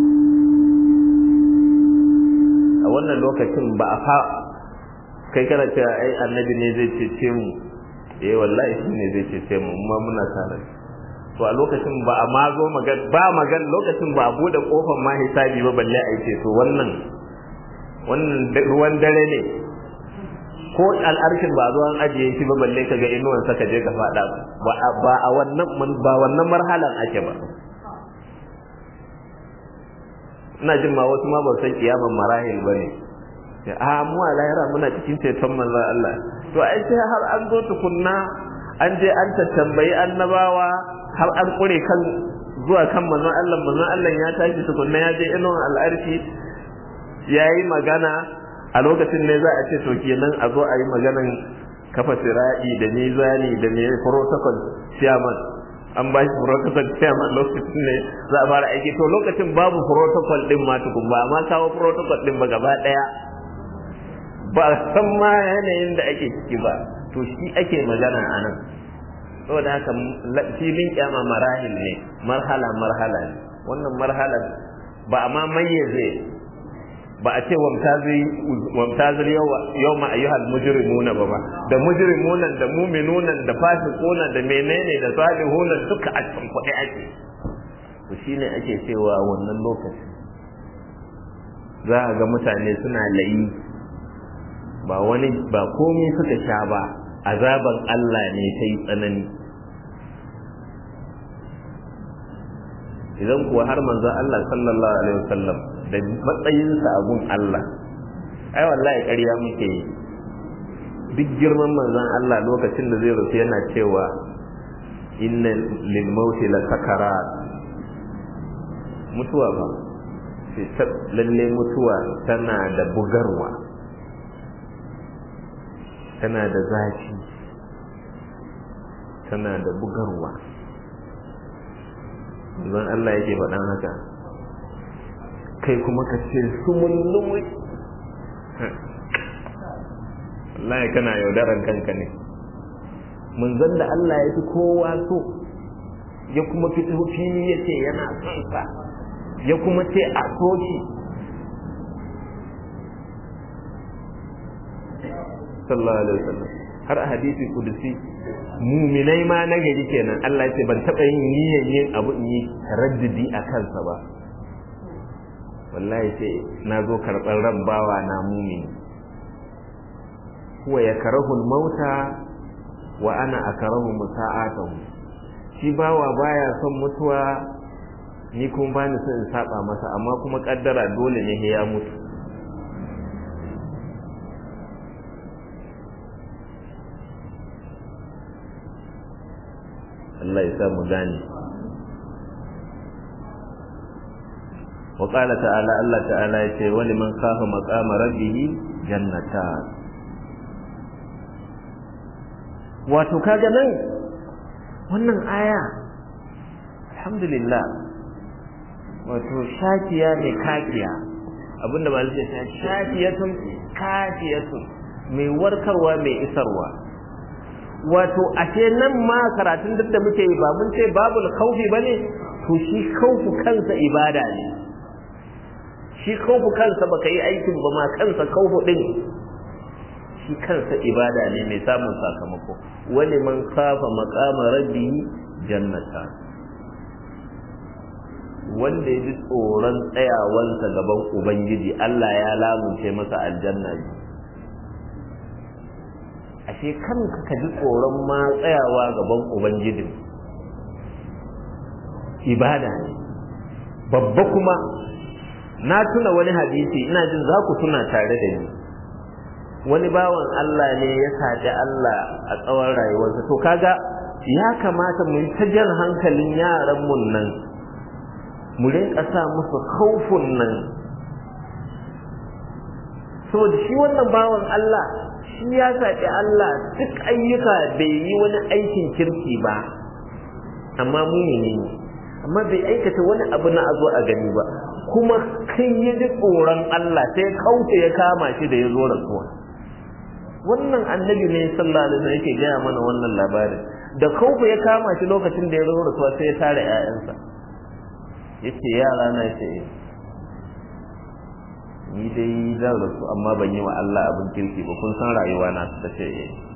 a wannan lokacin ba a fa kai kana cewa ai annabi ne zai cece mu eh wallahi shi ne zai cece mu amma muna tare to a lokacin ba a ma zo magan ba magan lokacin ba a bude kofar ma hisabi ba balle a ce to wannan wannan ruwan dare ne ko al'arshin ba zo an ajiye shi ba balle ka ga inuwan saka je ka fada ba ba a wannan ba wannan marhalan ake ba ina jin ma wasu ma ba san kiyaman marahil bane a mu a lahira muna cikin ceton manzon Allah to ai sai har an zo tukunna an je an tattambayi annabawa har an kure kan zuwa kan manzon Allah manzon Allah ya tashi tukunna ya je inon al'arshi yayi magana a lokacin ne za a ce to kenan a zo a yi maganan kafa sira'i da mizani da me protocol chairman an ba shi protocol chairman lokacin ne za a fara aiki to lokacin babu protocol din ma tukun ba ma kawo protocol din ba gaba daya ba san ma yanayin da ake ciki ba to shi ake magana a nan saboda haka filin kyama marahil ne marhala marhala ne wannan marhala ba a ma mayyaze ba a ce wamtazir yau ma ayyuhal mujrimuna ba ba da mujrimunan da muminunan da fasiqunan da menene da salihunan duka a cikin kuɗi ake to shine ake cewa wannan lokaci za a ga mutane suna layi ba wani ba komai suka sha ba azaban Allah ne ta yi tsanani idan kuwa har manzon Allah sallallahu alaihi wasallam da matsayinsa a gun Allah ai wallahi ƙarya muke yi duk girman manzon Allah lokacin da zai rufe yana cewa inna lil mauti la sakarat mutuwa ba lalle mutuwa tana da bugarwa tana da zafi tana da bugarwa zan Allah yake faɗan haka kai kuma ka ce sumullumui wallahi kana yaudaran kanka ne zan da Allah ya fi kowa so ya kuma fito fili ya ce yana son sa ya kuma ce a so shi sallallahu alaihi wasallam har a hadisi kudusi muminai ma na gari kenan Allah ce ban taɓa yin niyyar yin abu in yi taraddudi a kansa ba wallahi sai na zo karɓar ran bawa na mumini huwa ya karahul mauta wa ana akarahu musa'atahu shi bawa baya son mutuwa ni kuma bani son in saba masa amma kuma kaddara dole ne ya mutu Allah ya sa mu gane wa qala ta'ala Allah ta'ala ya ce wani man khafa maqama rabbih jannatan wato kaga nan wannan aya alhamdulillah wato shakiya ne kakiya abinda ba zai ce shakiyatun kafiyatun mai warkarwa mai isarwa wato ashe nan ma karatun duk da muke yi ba mun ce babul khawfi bane to shi khawfu kansa ibada ne shi khawfu kansa baka yi aikin ba ma kansa khawfu din shi kansa ibada ne mai samun sakamako wani man kafa maqama rabbi jannata wanda ya ji tsoron tsayawansa gaban ubangiji Allah ya lamunce masa aljanna ne ashe kanka ka ji tsoron ma tsayawa gaban ubangijin ibada ne babba kuma na tuna wani hadisi ina jin za ku tuna tare da ni wani bawan Allah ne ya saɗi Allah a tsawon rayuwarsa to kaga ya kamata mu yi ta jan hankalin yaran mun nan mu rinka sa musu kaufin nan saboda shi wannan bawan Allah shi ya saƙi Allah duk ayyuka bai yi wani aikin kirki ba amma muni ne amma bai aikata wani abu na azo a gani ba kuma kai ya ji tsoron Allah sai kauce ya kama shi da ya zo rasuwa wannan annabi ne sallallahu alaihi wasallam yake gaya mana wannan labarin da kaufa ya kama shi lokacin da ya zo rasuwa sai ya tare ƴaƴansa yace yara na ce ni dai zan rasu amma ban yi wa Allah abin kirki ba kun san rayuwa na ta ce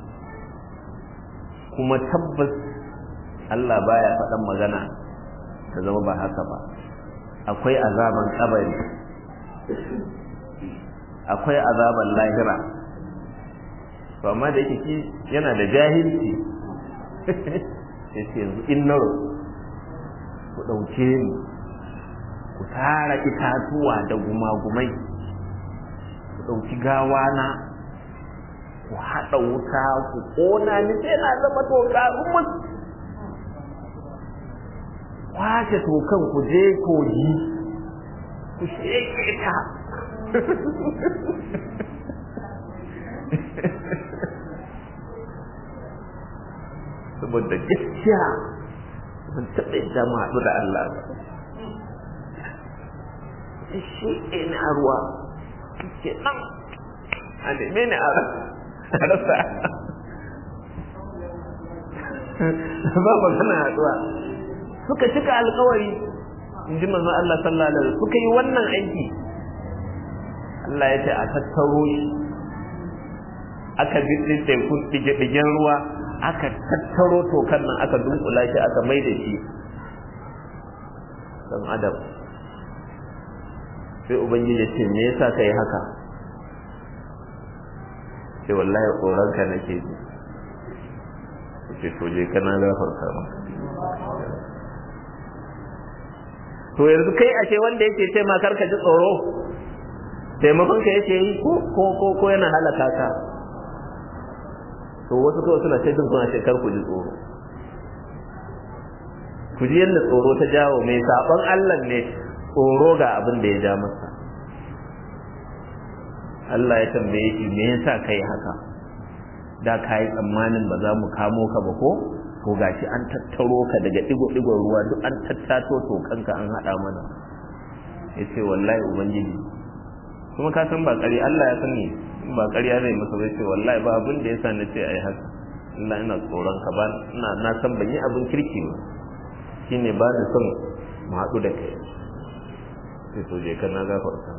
kuma tabbas Allah baya faɗan magana ta zama ba haka ba akwai azaban kabari akwai azaban lahira to amma da yake shi yana da jahilci sai ce yanzu in na ku ɗauke ni ku tara itatuwa da gumagumai ku ɗauki gawana ku haɗa wuta ku ƙona ni sai na zama toka rumus kwashe tokan ku je kogi ku sheke ta saboda gaskiya ban taɓa yadda mu haɗu da Allah ba shi ne a ruwa ke nan a neme ne a rasa ba magana haɗuwa suka cika alkawari in ji manzon Allah sallallahu alaihi wasallam suka yi wannan aiki Allah ya ce a tattaro shi aka bi tekun dige-digen ruwa aka tattaro tokan nan aka dunkula shi aka mai da shi dan adam sai ubangiji ce me yasa ka yi haka sai wallahi tsoronka nake ji ce to je kana gafarta maka to yanzu kai ashe wanda yake ce ma karka ji tsoro taimakon ka yake yi ko ko ko yana halaka ka to wasu kawai suna ce suna ce kar ku ji tsoro ku ji yadda tsoro ta jawo mai saɓon Allah ne tsoro ga abin da ya ja masa Allah ya tambaye shi me yasa kai haka da ka yi tsammanin ba za mu kamo ka ba ko to gashi an tattaro ka daga digo-digon ruwa duk an tattato to kanka an haɗa mana ya ce wallahi ubangiji kuma ka san ba ƙari Allah ya sani ba ƙarya zai masa bai ce wallahi ba abin da ya sa na ce a yi haka Allah ina tsoron ka ba ina na san ban yi abin kirki ba shine ba ni son mu haɗu da kai sai to je kana gafarta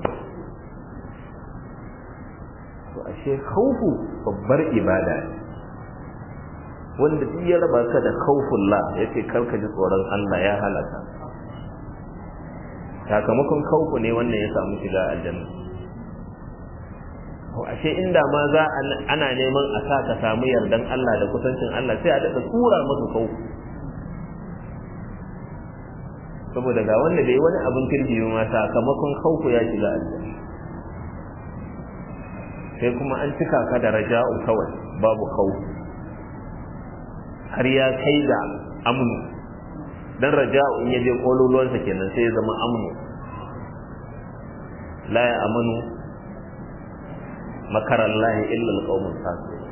to ashe khaufu babbar ibada ne wanda duk ya raba ka da khaufullah yace karka ji tsoron Allah ya halaka sakamakon khaufu ne wannan ya samu shiga aljanna to ashe inda ma za ana neman a sa ka samu yardan Allah da kusancin Allah sai a daɗa tura maka khaufu saboda ga wanda bai wani abin kirki ma sakamakon khaufu ya shiga aljanna sai kuma an cika ka da raja'u kawai babu khaufu har ya kai ga amnu dan raja'u in yaje kololuwansa kenan sai ya zama amnu la ya amanu makarallahi illa alqawmul fasiqun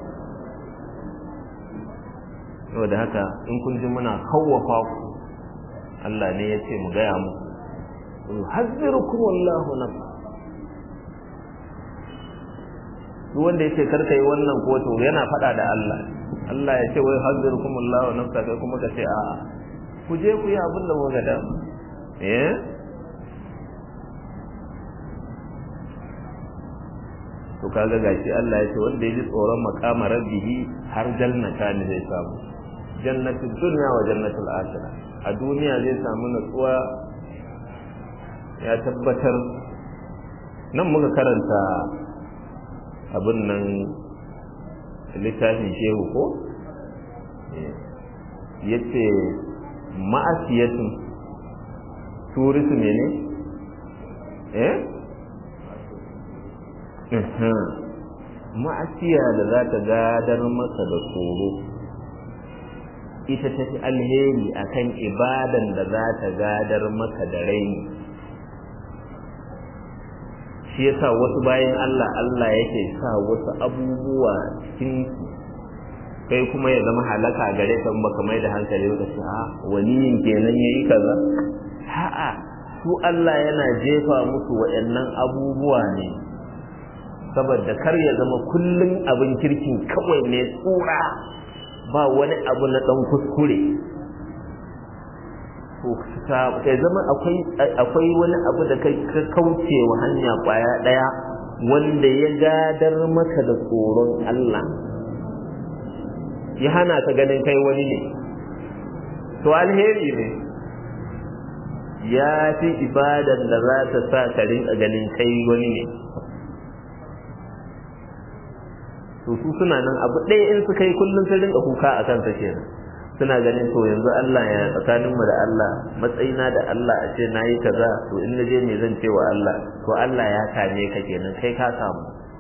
saboda haka in kun ji muna kawwafa ku Allah ne ya ce mu gaya mu yuhazzirukum wallahu nafsa duk wanda yake karka yi wannan koto yana faɗa da Allah Allah ya ce wai hazzirukum Allahu nafsa kai kuma ka ce a ku je ku yi abin da kuka da eh to kaga gashi Allah ya ce wanda ya ji tsoron makama rabbihi har jannata ne zai samu jannatul dunya wa jannatul akhirah a duniya zai samu natsuwa ya tabbatar nan muka karanta abin nan littafin shehu ko ya ce ma'asiyatun turisu ne ne eh ma'asiya da za ta gadar masa da tsoro ita ta fi alheri akan ibadan da za ta gadar maka da raini shi yasa wasu bayan Allah Allah yake sa wasu abubuwa cikin kai kuma ya zama halaka gare ka baka mai da hankali ba ce a waliyin kenan yayi kaza a'a su Allah yana jefa musu waɗannan abubuwa ne saboda kar ya zama kullum abin kirkin kawai ne tsura ba wani abu na ɗan kuskure ya zama akwai wani abu da ka kauce wa hanya ƙwaya ɗaya wanda ya gadar maka da tsoron Allah ya hana ka ganin kai wani ne to alheri ne ya fi ibadan da za ta sa ka rinka ganin kai wani ne to su suna nan abu ɗaya in suka yi kullum sun rinka kuka a kansa kenan suna ganin to yanzu Allah ya tsakaninmu da Allah matsayina da Allah a ce nayi kaza to in naje me zan ce wa Allah to Allah ya kame ka kenan kai ka samu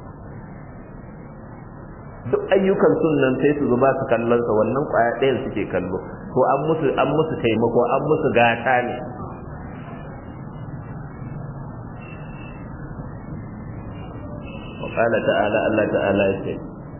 duk ayyukan sunan sai su zuba su kallon sa wannan kwaya ɗayan suke kallo to an musu an musu taimako an musu gata ne وقال تعالى الله تعالى يقول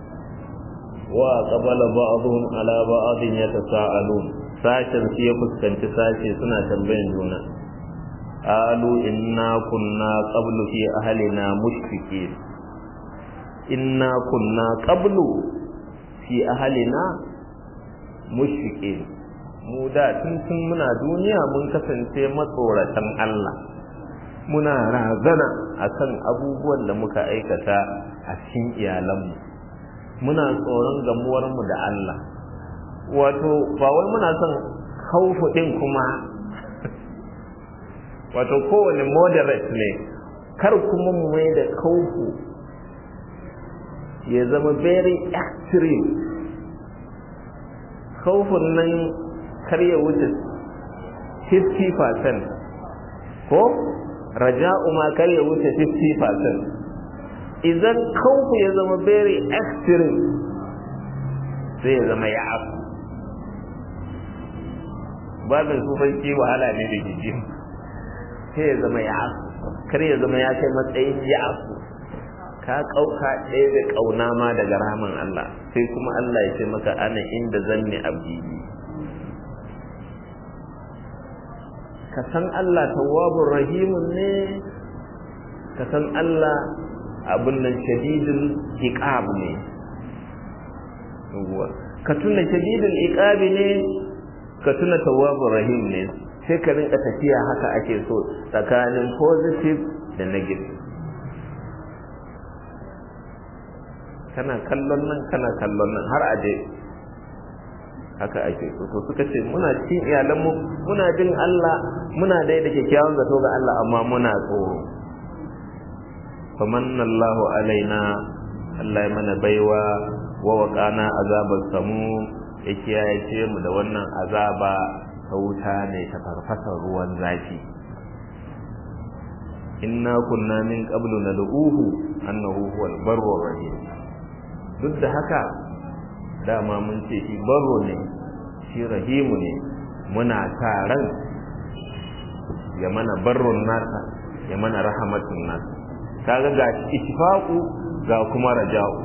وقبل بعضهم على بعض يتساءلون sashen su ya fuskanci sashe suna tambayan juna alu inna kunna qablu fi ahlina mushfiqin inna kunna qablu fi ahlina mushfiqin mu da tun tun muna duniya mun kasance matsoratan Allah muna razana akan abubuwan da muka aikata a cikin iyalanmu muna tsoron gamuwarmu da Allah wato ba wai muna son haufu din kuma wato kowane moderate ne kar kuma mu mai da kaufu ya zama very extreme kaufin nan kar ya wuce 50% ko raja'u ma kar ya wuce 50% idan kaufu ya zama very extreme sai ya zama ya afu babin sufanci wahala ne da jiji sai ya zama ya afu kar ya zama ya kai matsayin ya afu ka kauka ɗaya da ƙauna ma daga ramin Allah sai kuma Allah ya ce maka ana inda zanni abdi ka san Allah tawwabur rahimun ne ka san Allah abin nan shadidul iqab ne ka tuna shadidul iqab ne ka tuna tawwabur rahim ne sai ka rinka tafiya haka ake so tsakanin positive da negative kana kallon nan kana kallon nan har aje haka ake so to suka ce muna cikin iyalanmu muna jin Allah muna dai da kyakkyawan zato ga Allah amma muna tsoro famanna Allahu alaina Allah ya mana baiwa wa waqana azabar samu ya kiyaye mu da wannan azaba ta wuta ne ta farfasar ruwan zafi inna kunna min qablu nad'uhu annahu huwal barrur rahim duk da haka dama mun ce shi barro ne shi rahimu ne muna sa ran ya mana barron nasa ya mana rahamatun nasa kaga ga ittifaqu ga kuma raja'u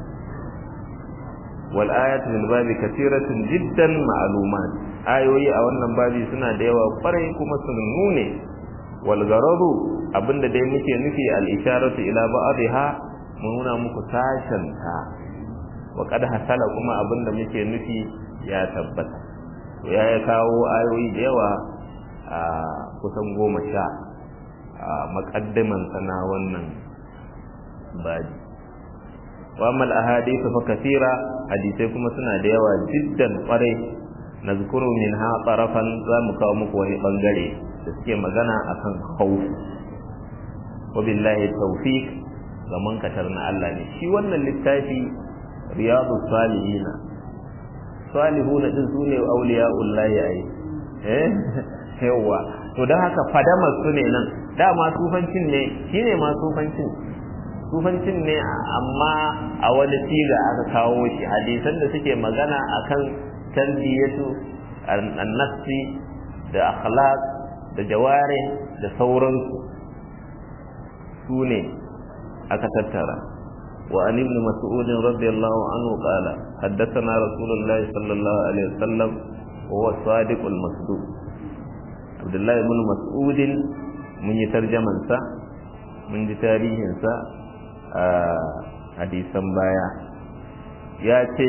wal ayatu min babi kathiratun jiddan ma'lumat ayoyi a wannan babi suna da yawa kwarai kuma sun nune wal garadu abinda dai muke nufi al isharatu ila ba'dha mun nuna muku sashen ta wa qad hasala kuma abinda muke nufi ya tabbata to ya kawo ayoyi da yawa a kusan goma sha a makaddiman sana wannan baji wa amal ahadithu fa kathira hadisai kuma suna da yawa jiddan kwarai nazkuru minha tarafan za mu kawo muku wani bangare da suke magana akan khawf wa billahi tawfiq ga mankatar na Allah ne shi wannan littafi riyadu salihina salihuna din sune auliya'ullahi ai eh yawa to dan haka fadamar su ne nan dama sufancin ne shine ma sufancin sufancin ne amma a wani siga aka kawo shi hadisan da suke magana akan tarbiyatu an-nafsi da akhlaq da jawari da sauransu su ne aka tattara وعن ابن مسعود رضي الله عنه قال حدثنا رسول الله صلى الله عليه وسلم وهو الصادق المصدوق عبد الله بن مسعود من يترجم انسا من تاريخ انسا hadisan baya ya ce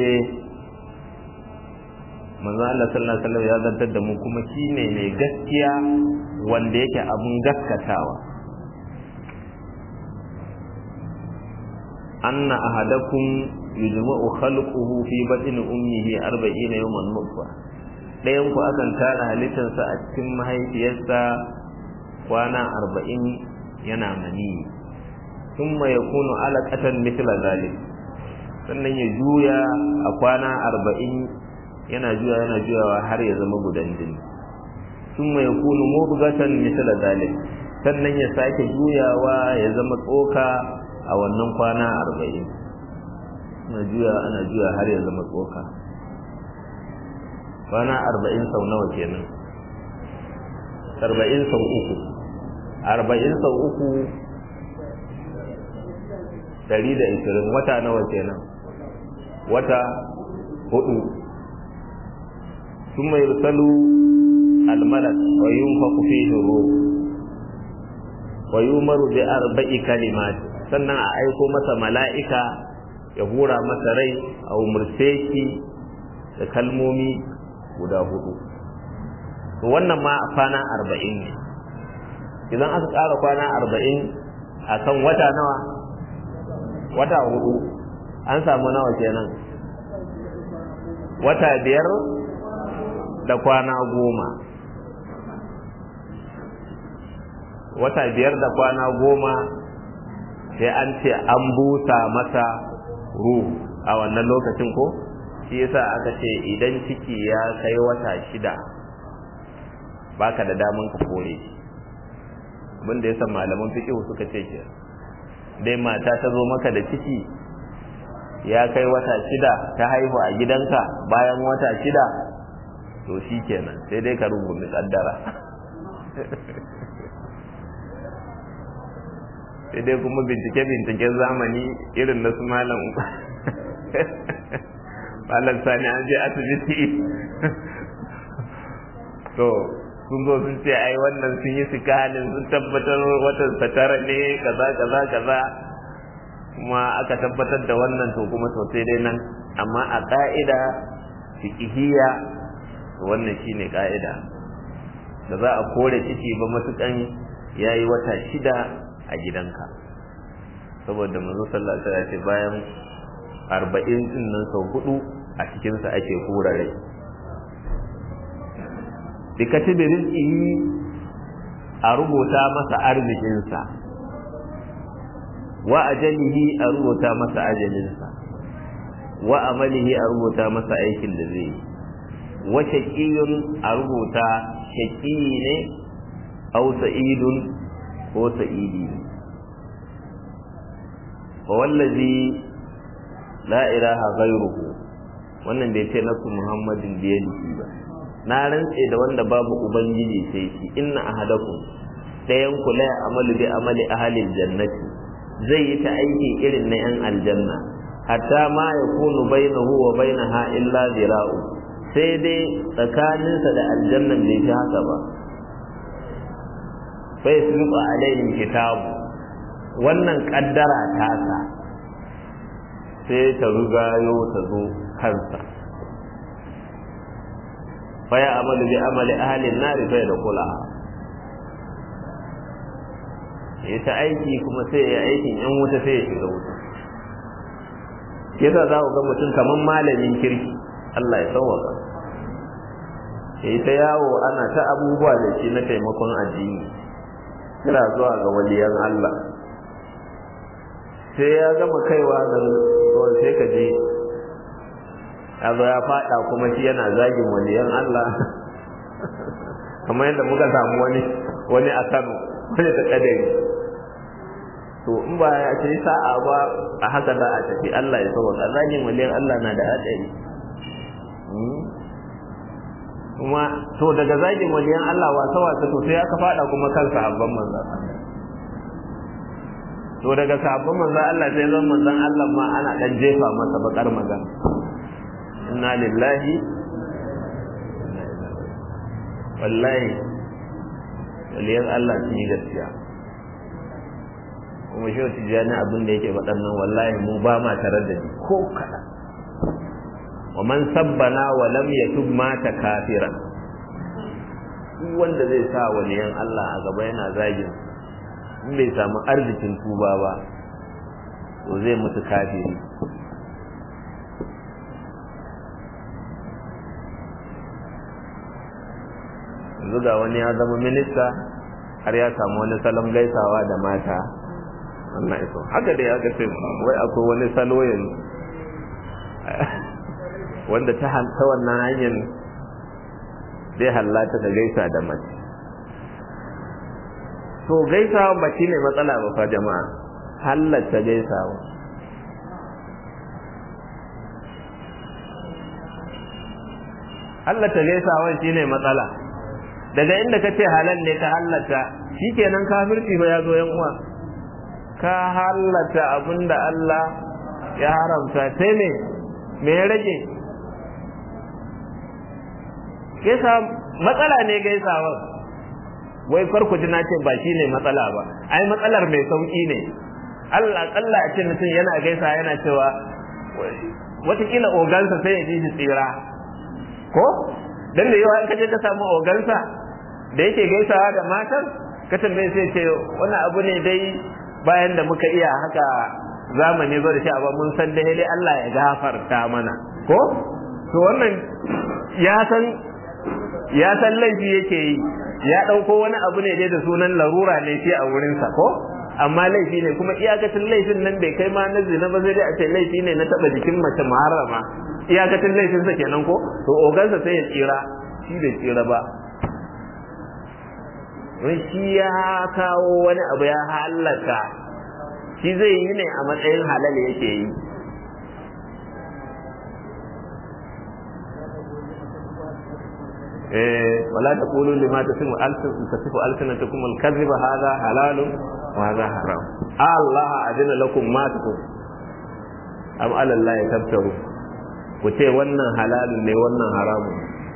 manzo Allah sallallahu alaihi wasallam ya zantar da mu kuma shine mai gaskiya wanda yake abun gaskatawa anna ahadakum yujma'u khalquhu fi batni ummihi 40 yawman nutfa dayan ku akan tara halittarsa a cikin mahaifiyarsa kwana 40 yana mani thumma yakunu alaqatan mithla zalik sannan ya juya a kwana 40 yana juya yana juyawa har ya zama gudan jini thumma yakunu mudghatan mithla zalik sannan ya sake juyawa ya zama tsoka a wannan kwana arba'in ana juya ana juya har ya zama tsoka kwana arba'in sau nawa kenan arba'in sau uku arba'in sau uku dari da ishirin wata nawa kenan wata hudu ثم يرسل الملك وينفخ فيه الروح ويؤمر بأربع كلمات sannan a aiko masa mala'ika ya hura masa rai a umarce shi da kalmomi guda hudu to wannan ma kwana arba'in ne idan aka ƙara kwana arba'in a kan wata nawa wata hudu an samu nawa kenan wata biyar da kwana goma wata biyar da kwana goma sai an ce an busa masa ruhu a wannan lokacin ko shi yasa aka ce idan ciki ya kai wata shida baka da daman ka kore shi abinda yasa malaman fiqh suka ce ke dai mata ta zo maka da ciki ya kai wata shida ta haihu a gidanka bayan wata shida to shi kenan sai dai ka rungumi kaddara sai dai kuma bincike-binciken zamani irin na su malam malam sani an je asibiti to sun zo sun ce ai wannan sun yi sikanin sun tabbatar watan satara ne kaza kaza kaza kuma aka tabbatar da wannan to kuma sosai dai nan amma a ka'ida fiqhiyya wannan shine ka'ida da za a kore ciki ba matukan yayi wata shida a gidanka saboda manzo sallallahu alaihi wasallam ce bayan 40 din nan sau hudu a cikin sa ake hura rai bi katibi rizqihi a rubuta masa arzikin sa wa ajalihi a rubuta masa ajalin sa wa amalihi a rubuta masa aikin da zai yi wa shaqiyun a rubuta shaqi ne aw sa'idun ko sa'idi ne wa wallazi la ilaha ghayruhu wannan bai ce nasu muhammadin biyadihi ba na rantse da wanda babu ubangiji sai shi inna ahadakum dayan ku la amalu bi amali ahlil jannati zai yi ta aiki irin na yan aljanna hatta ma yakunu bainahu wa bainaha illa zira'u sai dai tsakaninsa da aljannan bai fi haka ba bai sulba alaihim kitabu wannan kaddara tasa sai ta rugayo ta zo kansa faya amalu bi amali ahalin nari bai da kula ya ta aiki kuma sai ya aikin yan wuta sai ya shiga wuta yasa za ku ga mutum kamar malamin kirki Allah ya sauwaka ya yi ta yawo ana ta abubuwa da shi na taimakon addini kira zuwa ga waliyan Allah sai ya gama kaiwa ga zuwan sai ka je ya zo ya fada kuma shi yana zagin waliyan Allah kamar yadda muka samu wani wani a Kano wani ta kadari to in ba ya ce sa'a ba a haka za a tafi Allah ya sauka zagin waliyan Allah na da hadari kuma to daga zagin waliyan Allah wasa wasa to sai aka fada kuma kan sahabban manzon to daga sahabban manzon Allah sai zan manzon Allah ma ana dan jefa masa bakar magana inna lillahi wallahi waliyan Allah sun yi gaskiya kuma shi tijjani abin da yake waɗannan wallahi mu ba ma tare da ni ko kaɗa wa man sabbana wa lam yatub mata kafiran duk wanda zai sa waliyan Allah a gaba yana zagin in bai samu arzikin tuba ba to zai mutu kafiri yanzu ga wani ya zama minista har ya samu wani salon gaisawa da mata wannan iso haka da ya ga sai wai akwai wani salo yanzu wanda ta ta wannan hanyar zai hallata da gaisa da mace to gaisawa ba ne matsala ba fa jama'a hallata gaisawa hallata gaisawa shine matsala daga inda ka ce halal ne ka hallata shikenan kafirci ba ya zo yan uwa ka hallata abinda Allah ya haramta sai me me ya rage gaisa matsala ne gaisawa wai farko ji na ce ba shine matsala ba ai matsalar mai sauki ne Allah kalla a ce mutum yana gaisa yana cewa watakila ogansa sai ya ji shi tsira ko dan da yawa in ka je ka samu ogansa da yake gaisawa da matan ka tambaye sai ce wani abu ne dai bayan da muka iya haka zamani zo da shi amma mun san dai dai Allah ya gafarta mana ko to wannan ya san ya san laifi yake yi ya dauko wani abu ne dai da sunan larura ne shi a wurin sa ko amma laifi ne kuma iyakacin laifin nan bai kai ma na zina ba sai dai a ce laifi ne na taba jikin mace muharrama iyakacin laifin sa kenan ko to ogansa sai ya tsira shi bai tsira ba wai shi ya kawo wani abu ya halaka shi zai yi ne a matsayin halal yake yi eh wala taqulu lima tasifu alsin tasifu alsinatukum alkadhiba hadha halalun wa hadha haram Allah adina lakum ma takum am ala Allah tabtaru ku ce wannan halalun ne wannan haramun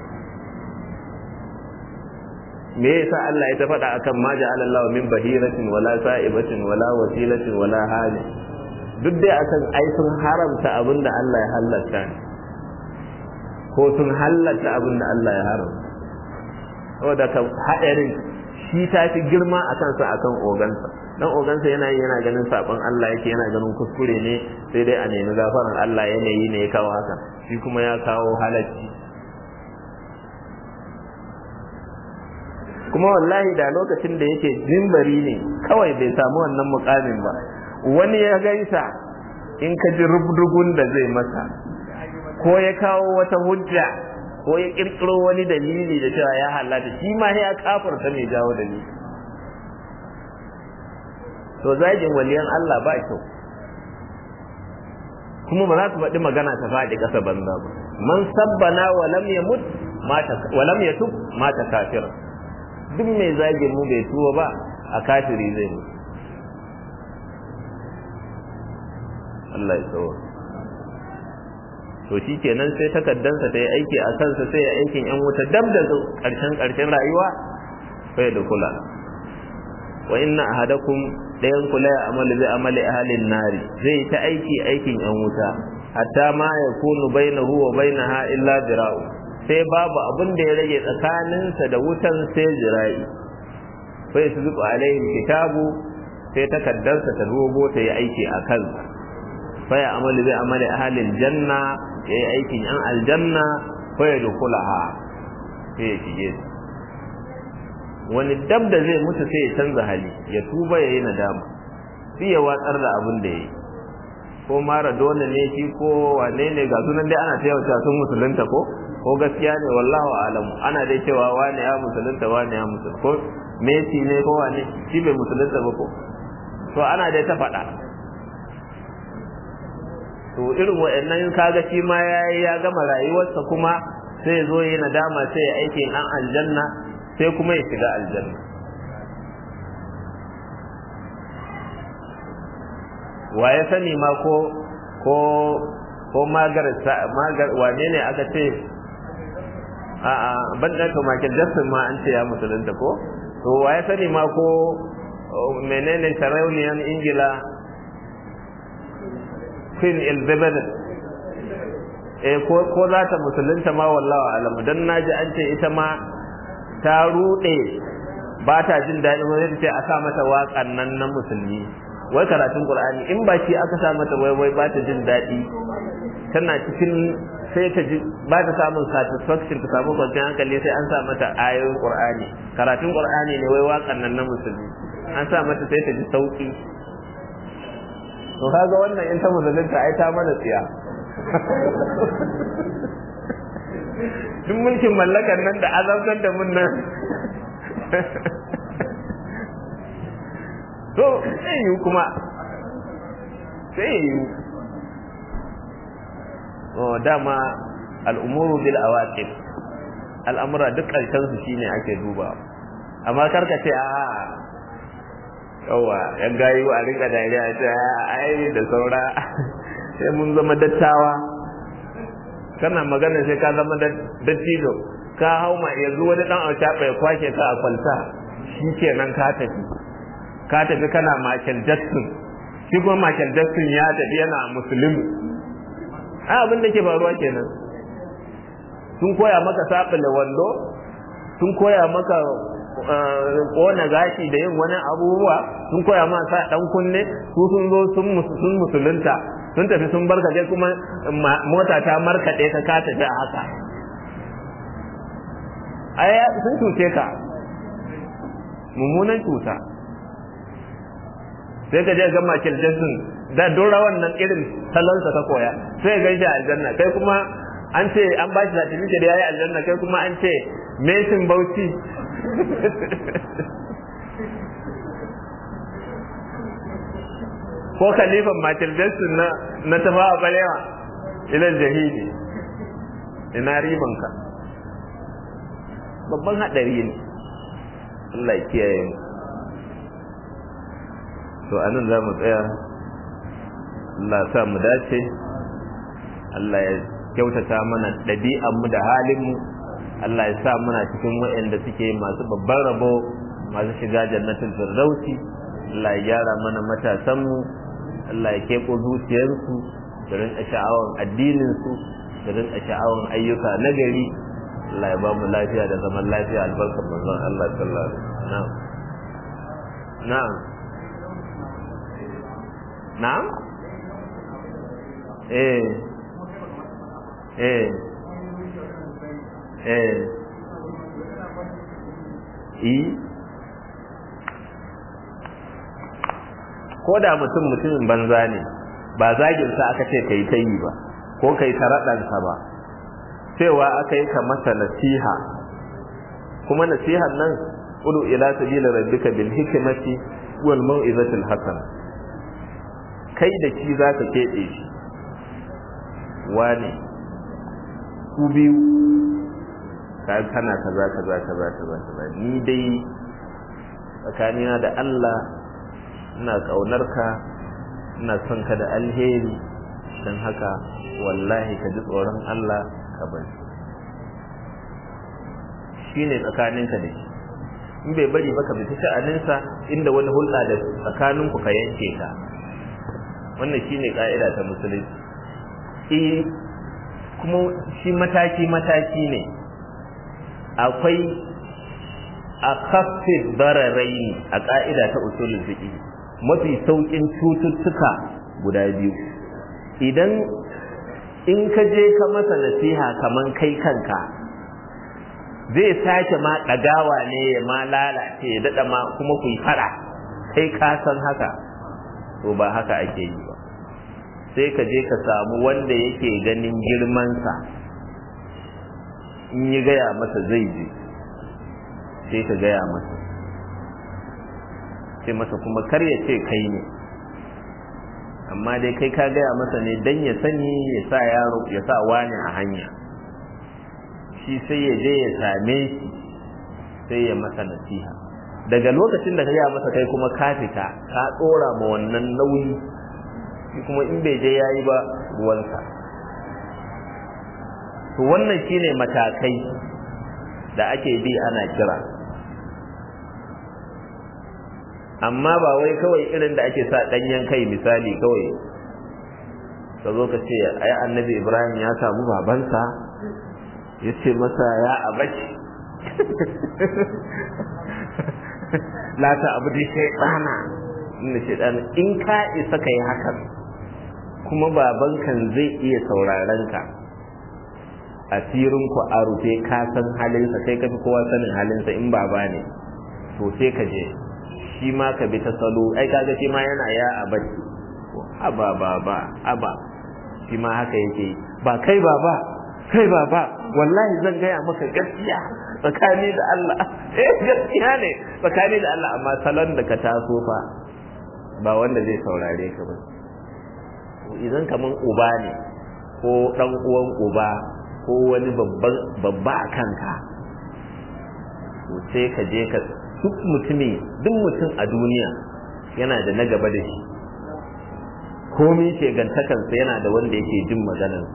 me yasa Allah ya ta faɗa akan ma ja'ala Allah min bahiratin wala sa'ibatin wala wasilatin wala hali duk dai akan ai sun haramta abinda Allah ya halatta ko sun halatta abinda Allah ya haramta saboda ka haɗarin shi ta fi girma a kansa akan ogansa dan ogansa yana yi yana ganin sabon Allah yake yana ganin kuskure ne sai dai a nemi gafaran Allah yanayi ne ya kawo haka shi kuma ya kawo halacci kuma wallahi da lokacin da yake jimbari ne kawai bai samu wannan mukamin ba wani ya gaisa in ka ji rubdugun da zai masa ko ya kawo wata hujja ko ya kirkiro wani dalili da cewa ya halatta shi ma ya kafarta mai jawo dalili to zagin waliyan Allah ba kyau kuma ba za su faɗi magana ta faɗi ƙasa banza ba man sabbana wa lam yamut mata wa lam yatub mata kafira duk mai zagin mu bai tuwa ba a kafiri zai mu Allah ya tsawo to shi kenan sai takaddansa ta yi aiki a kansa sai ya aikin yan wuta dab da ƙarshen ƙarshen rayuwa sai da kula wa inna ahadakum dayan kula ya amali zai amali ahalin nari zai ta aiki aikin yan wuta hatta ma yakunu bainahu wa bainaha illa dira'u sai babu abin da ya rage tsakaninsa da wutan sai jira'i sai su zuba alaihi kitabu sai takaddarsa ta rogo ta yi aiki a kansa fa ya amali zai amali ahalin janna ya yi aikin yan aljanna fa ya dukulaha sai ya shige wani dab da zai mutu sai ya canza hali ya tuba ya yi nadama sai ya watsar da abin da ya yi ko mara dole ne shi ko wane ne ga sunan dai ana ta yawa sun musulunta ko ko gaskiya ne wallahu alamu ana dai cewa wane ya musulunta wane ya musulunta ko Messi ne ko wane shi bai musulunta ba ko to ana dai ta faɗa to irin wa'annan kaga shi ma yayi ya gama rayuwarsa kuma sai zo yi nadama sai ya aike dan aljanna sai kuma ya shiga aljanna wa ya sani ma ko ko ko magar magar wane ne aka ce a a ban da to Michael Jackson ma an ce ya musulunta ko to wa ya sani ma ko menene sarauniyan ingila queen elizabeth eh ko ko za ta musulunta ma wallahi alamu dan naji an ce ita ma ta rude ba ta jin daɗi wani ta ce a sa mata waƙan nan na musulmi wai karatun qur'ani in ba shi aka sa mata wai wai ba ta jin daɗi tana cikin sai ta ji ba ta samun satisfaction ta samu kwanciyar hankali sai an sa mata ayoyin qur'ani karatun qur'ani ne wai waƙan nan na musulmi an sa mata sai ta ji sauki to kaga wannan in ta musulunta ai ta mana tsiya duk mulkin mallakan nan da azabtar da mun nan to sai yi kuma sai yi oh dama al'umuru bil awaqib al'amura duk karshen su shine ake duba amma karka ce a yawa yan gayi a rinka dariya ta ai da saura sai mun zama dattawa kana magana sai ka zama dattijo ka hau ma yanzu wani dan auta bai kwashe ka a kwalta shi kenan ka tafi ka tafi kana Michael Jackson shi kuma Michael Jackson ya tafi yana musulmi ai abin da ke faruwa kenan sun koya maka sabila wando sun koya maka kona gashi da yin wani abubuwa sun koya ma sa dan kunne su sun zo sun musulunta sun tafi sun barka kai kuma mota ta markaɗe ka ka tafi a haka ai sun cuce ka mummunan cuta sai ka je ga Michael Jackson da dora wannan irin salonsa ka koya sai ga shi aljanna kai kuma an ce an ba shi certificate da yayi aljanna kai kuma an ce Mason Bauchi ko khalifan Michael Jackson na na tafa a balewa ila jahili ina ribanka babban hadari ne Allah ya kiyaye mu to anan za mu tsaya Allah sa mu dace Allah ya kyautata mana ɗabi'anmu da halinmu Allah ya sa muna cikin waɗanda suke masu babban rabo masu shiga jannatin firdausi Allah ya gyara mana matasanmu Allah ya keɓo zuciyarsu da rinka sha'awan addininsu da rinka sha'awan ayyuka na gari Allah ya ba mu lafiya da zaman lafiya albarkar manzon Allah sallallahu alaihi wasallam na'am na'am eh eh eh i ko da mutum mutumin banza ne ba zagin sa aka ce kai ta yi ba ko kai ta raɗansa ba cewa aka yi ka masa nasiha kuma nasihan nan udu ila sabila rabbika bil hikmati wal mau'izatil hasana kai da shi zaka keɓe shi wane ku biyu ka kana kaza kaza kaza kaza kaza ni dai tsakanina da Allah ina kaunar ka ina son ka da alheri dan haka wallahi ka ji tsoron Allah ka bari shine tsakaninka da shi in bai bari ba ka bi sha'aninsa inda wani hulɗa da tsakaninku ka yanke ka wannan shine ka'ida ta musulunci eh kuma shi mataki mataki ne akwai a kafin bararai a ka'ida ta usulul fiqh mafi saukin cututtuka guda biyu idan in ka je ka masa nasiha kaman kai kanka zai sake ma ɗagawa ne ya ma lalace ya daɗa ma kuma ku yi fara kai ka san haka to ba haka ake yi ba sai ka je ka samu wanda yake ganin girmansa in yi gaya masa zai je sai ka gaya masa sai masa kuma kar ya ce kai ne amma dai kai ka gaya masa ne dan ya sani ya sa yaro ya sa wani a hanya shi sai ya je ya same shi sai ya masa nasiha daga lokacin da ka gaya masa kai kuma ka fita ka tsora ma wannan nauyi shi kuma in bai je yayi ba ruwansa to wannan shine matakai da ake bi ana kira amma ba wai kawai irin da ake sa danyen kai misali kawai ka zo ka ce ai annabi ibrahim ya samu babansa ya ce masa ya abaci la ta abu da shaidana inda shaidana in ka isa ka yi hakan kuma babankan zai iya sauraron ka asirin ku a rufe ka san halinsa sai ka fi kowa sanin halinsa in baba ne to sai ka je shi ma ka bi ta salo ai kaga shi ma yana ya abaci aba baba aba shi ma haka yake ba kai baba kai baba wallahi zan gaya maka gaskiya tsakani da Allah eh gaskiya ne tsakani da Allah amma salon da ka taso fa ba wanda zai saurare ka ba idan kaman uba ne ko dan uwan uba ko wani babba a kanka to sai ka je ka duk mutumi duk mutum a duniya yana da na gaba da shi komi shegantakansa yana da wanda yake jin maganar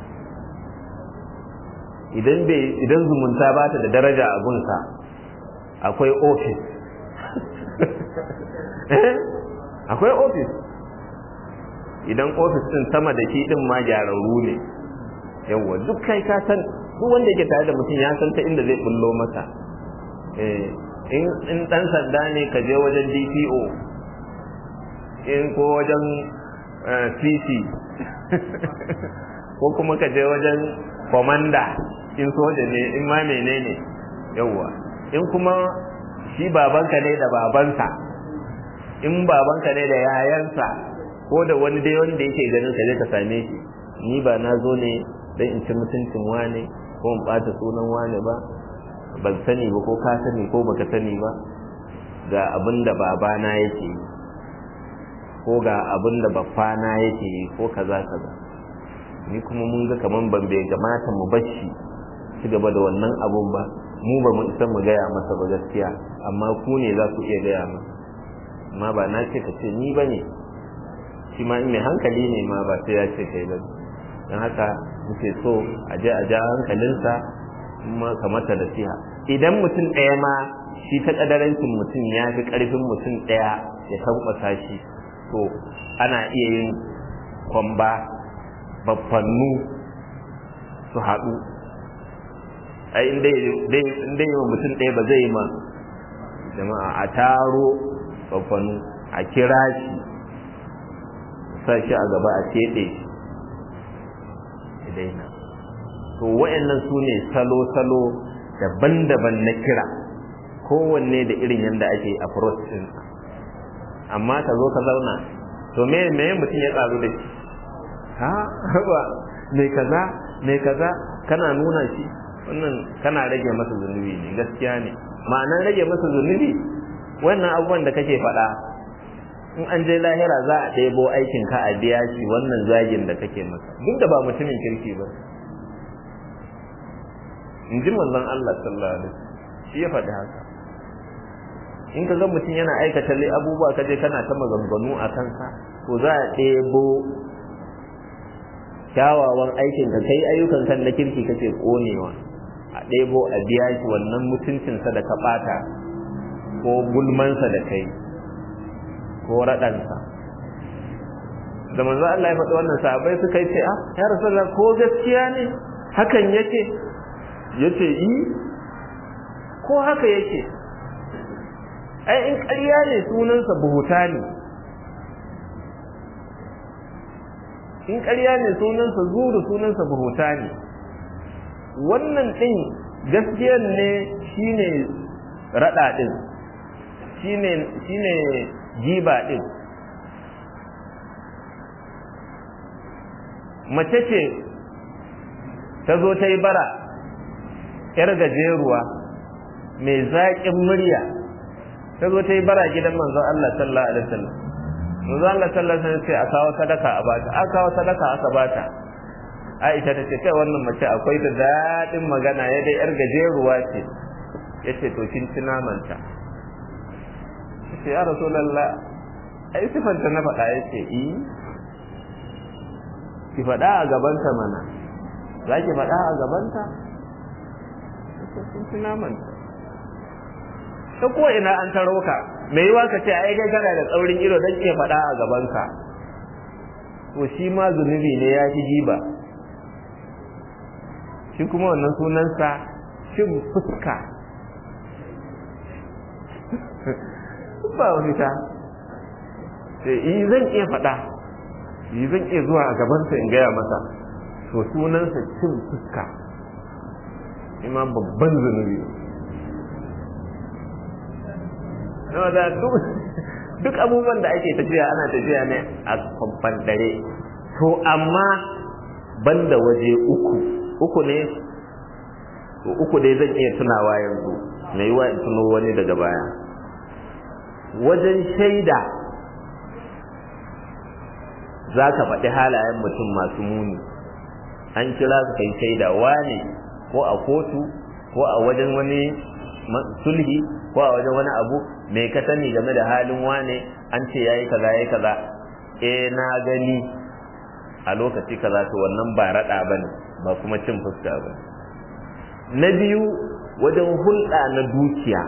idan bai idan zumunta ba ta da daraja a gunsa akwai ofis akwai ofis idan ofis din sama da shi din ma gyararru ne yawwa duk kai ka san duk wanda yake tare da mutum ya san ta inda zai bullo masa in in dan sanda ne ka je wajen DPO in ko wajen CC ko kuma ka je wajen commander in soja ne in ma menene yawwa in kuma shi babanka ne da babansa in babanka ne da yayansa ko da wani dai wanda yake ganin ka je ka same shi ni ba na zo ne dan in ci mutuncin wane ko in bata sunan wane ba ban sani ba ko ka sani ko baka sani ba ga abin da babana yake yi ko ga abin da baffana yake yi ko kaza kaza ni kuma mun ga kaman ban bai gamata mu bashi ci gaba da wannan abun ba mu ba mu isa mu gaya masa ba gaskiya amma ku ne za ku iya gaya masa amma ba na ce ka ce ni ba ne shi ma in mai hankali ne ma ba sai ya ce kai ba don haka muke so a je a ja hankalinsa kuma kamata da siha idan mutum ɗaya ma shi ta ƙadarancin mutum ya fi ƙarfin mutum ɗaya ya tankwasa shi to ana iya yin kwamba babbannu su haɗu ai inda yi wa mutum ɗaya ba zai yi ma jama'a a taro babbannu a kira shi sa shi a gaba a teɗe shi daina to wa'annan su ne salo-salo daban-daban na kira kowanne da irin yadda ake approach ɗinsa amma ka zo ka zauna to me me mutum ya karu da shi ha ba me kaza me kaza kana nuna shi wannan kana rage masa zunubi ne gaskiya ne ma'anar rage masa zunubi wannan abubuwan da kake faɗa in an je lahira za a ɗebo aikin ka a biya shi wannan zagin da kake masa duk da ba mutumin kirki ba in ji manzon Allah sallallahu alaihi wasallam shi ya faɗi haka in ka ga mutum yana aikata lai abubuwa kaje kana ta maganganu a kansa to za a ɗebo kyawawan aikin ka kai ayyukan kan na kirki kake konewa a ɗebo a biya shi wannan mutuncinsa da ka ɓata ko gulmansa da kai ko raɗansa da manzo Allah ya faɗi wannan sahabbai suka yi ce ah ya rasulullah ko gaskiya ne hakan yake yace yi ko haka yake ai in ƙarya ne sunansa buhuta ne in ƙarya ne sunansa zuru sunansa buhuta ne wannan ɗin gaskiyar ne shine raɗa ɗin shine shine giba ɗin mace ce ta zo ta yi bara 'yar gajeruwa mai zaƙin murya ta zo ta yi bara gidan manzon Allah sallallahu alaihi wasallam manzon Allah sallallahu alaihi wasallam sai a kawo sadaka a bata aka kawo sadaka aka bata Aisha ta ce kai wannan mace akwai da daɗin magana ya dai yar gajeruwa ce ya ce to kin ci namanta ce ya rasulullah ai sifanta na faɗa ya ce i ki faɗa a gabanta mana za ki faɗa a gabanta kin ci namanta ta ko ina an taro ka me yiwa ka ce ai kai kana da tsaurin ido dan ke faɗa a gaban ka to shi ma zunubi ne ya ji giba shi kuma wannan sunansa cin fuska ba wani ta sai yi zan iya faɗa yi zan iya zuwa a gabansa in gaya masa to sunansa cin fuska ima babban zunubi na da duk abubuwan da ake tafiya ana tafiya ne a kwamfan dare to amma banda waje uku uku ne to uku dai zan iya tunawa yanzu na yi wa in tuno wani daga baya wajen shaida za ka faɗi halayen mutum masu muni an kira su kai shaida wane ko a kotu ko a wajen wani sulhi ko a wajen wani abu mai ka sani game da halin wane an ce yayi kaza yayi kaza eh na gani a lokaci kaza to wannan ba rada bane ba kuma cin fuska ba na biyu wajen hulɗa na dukiya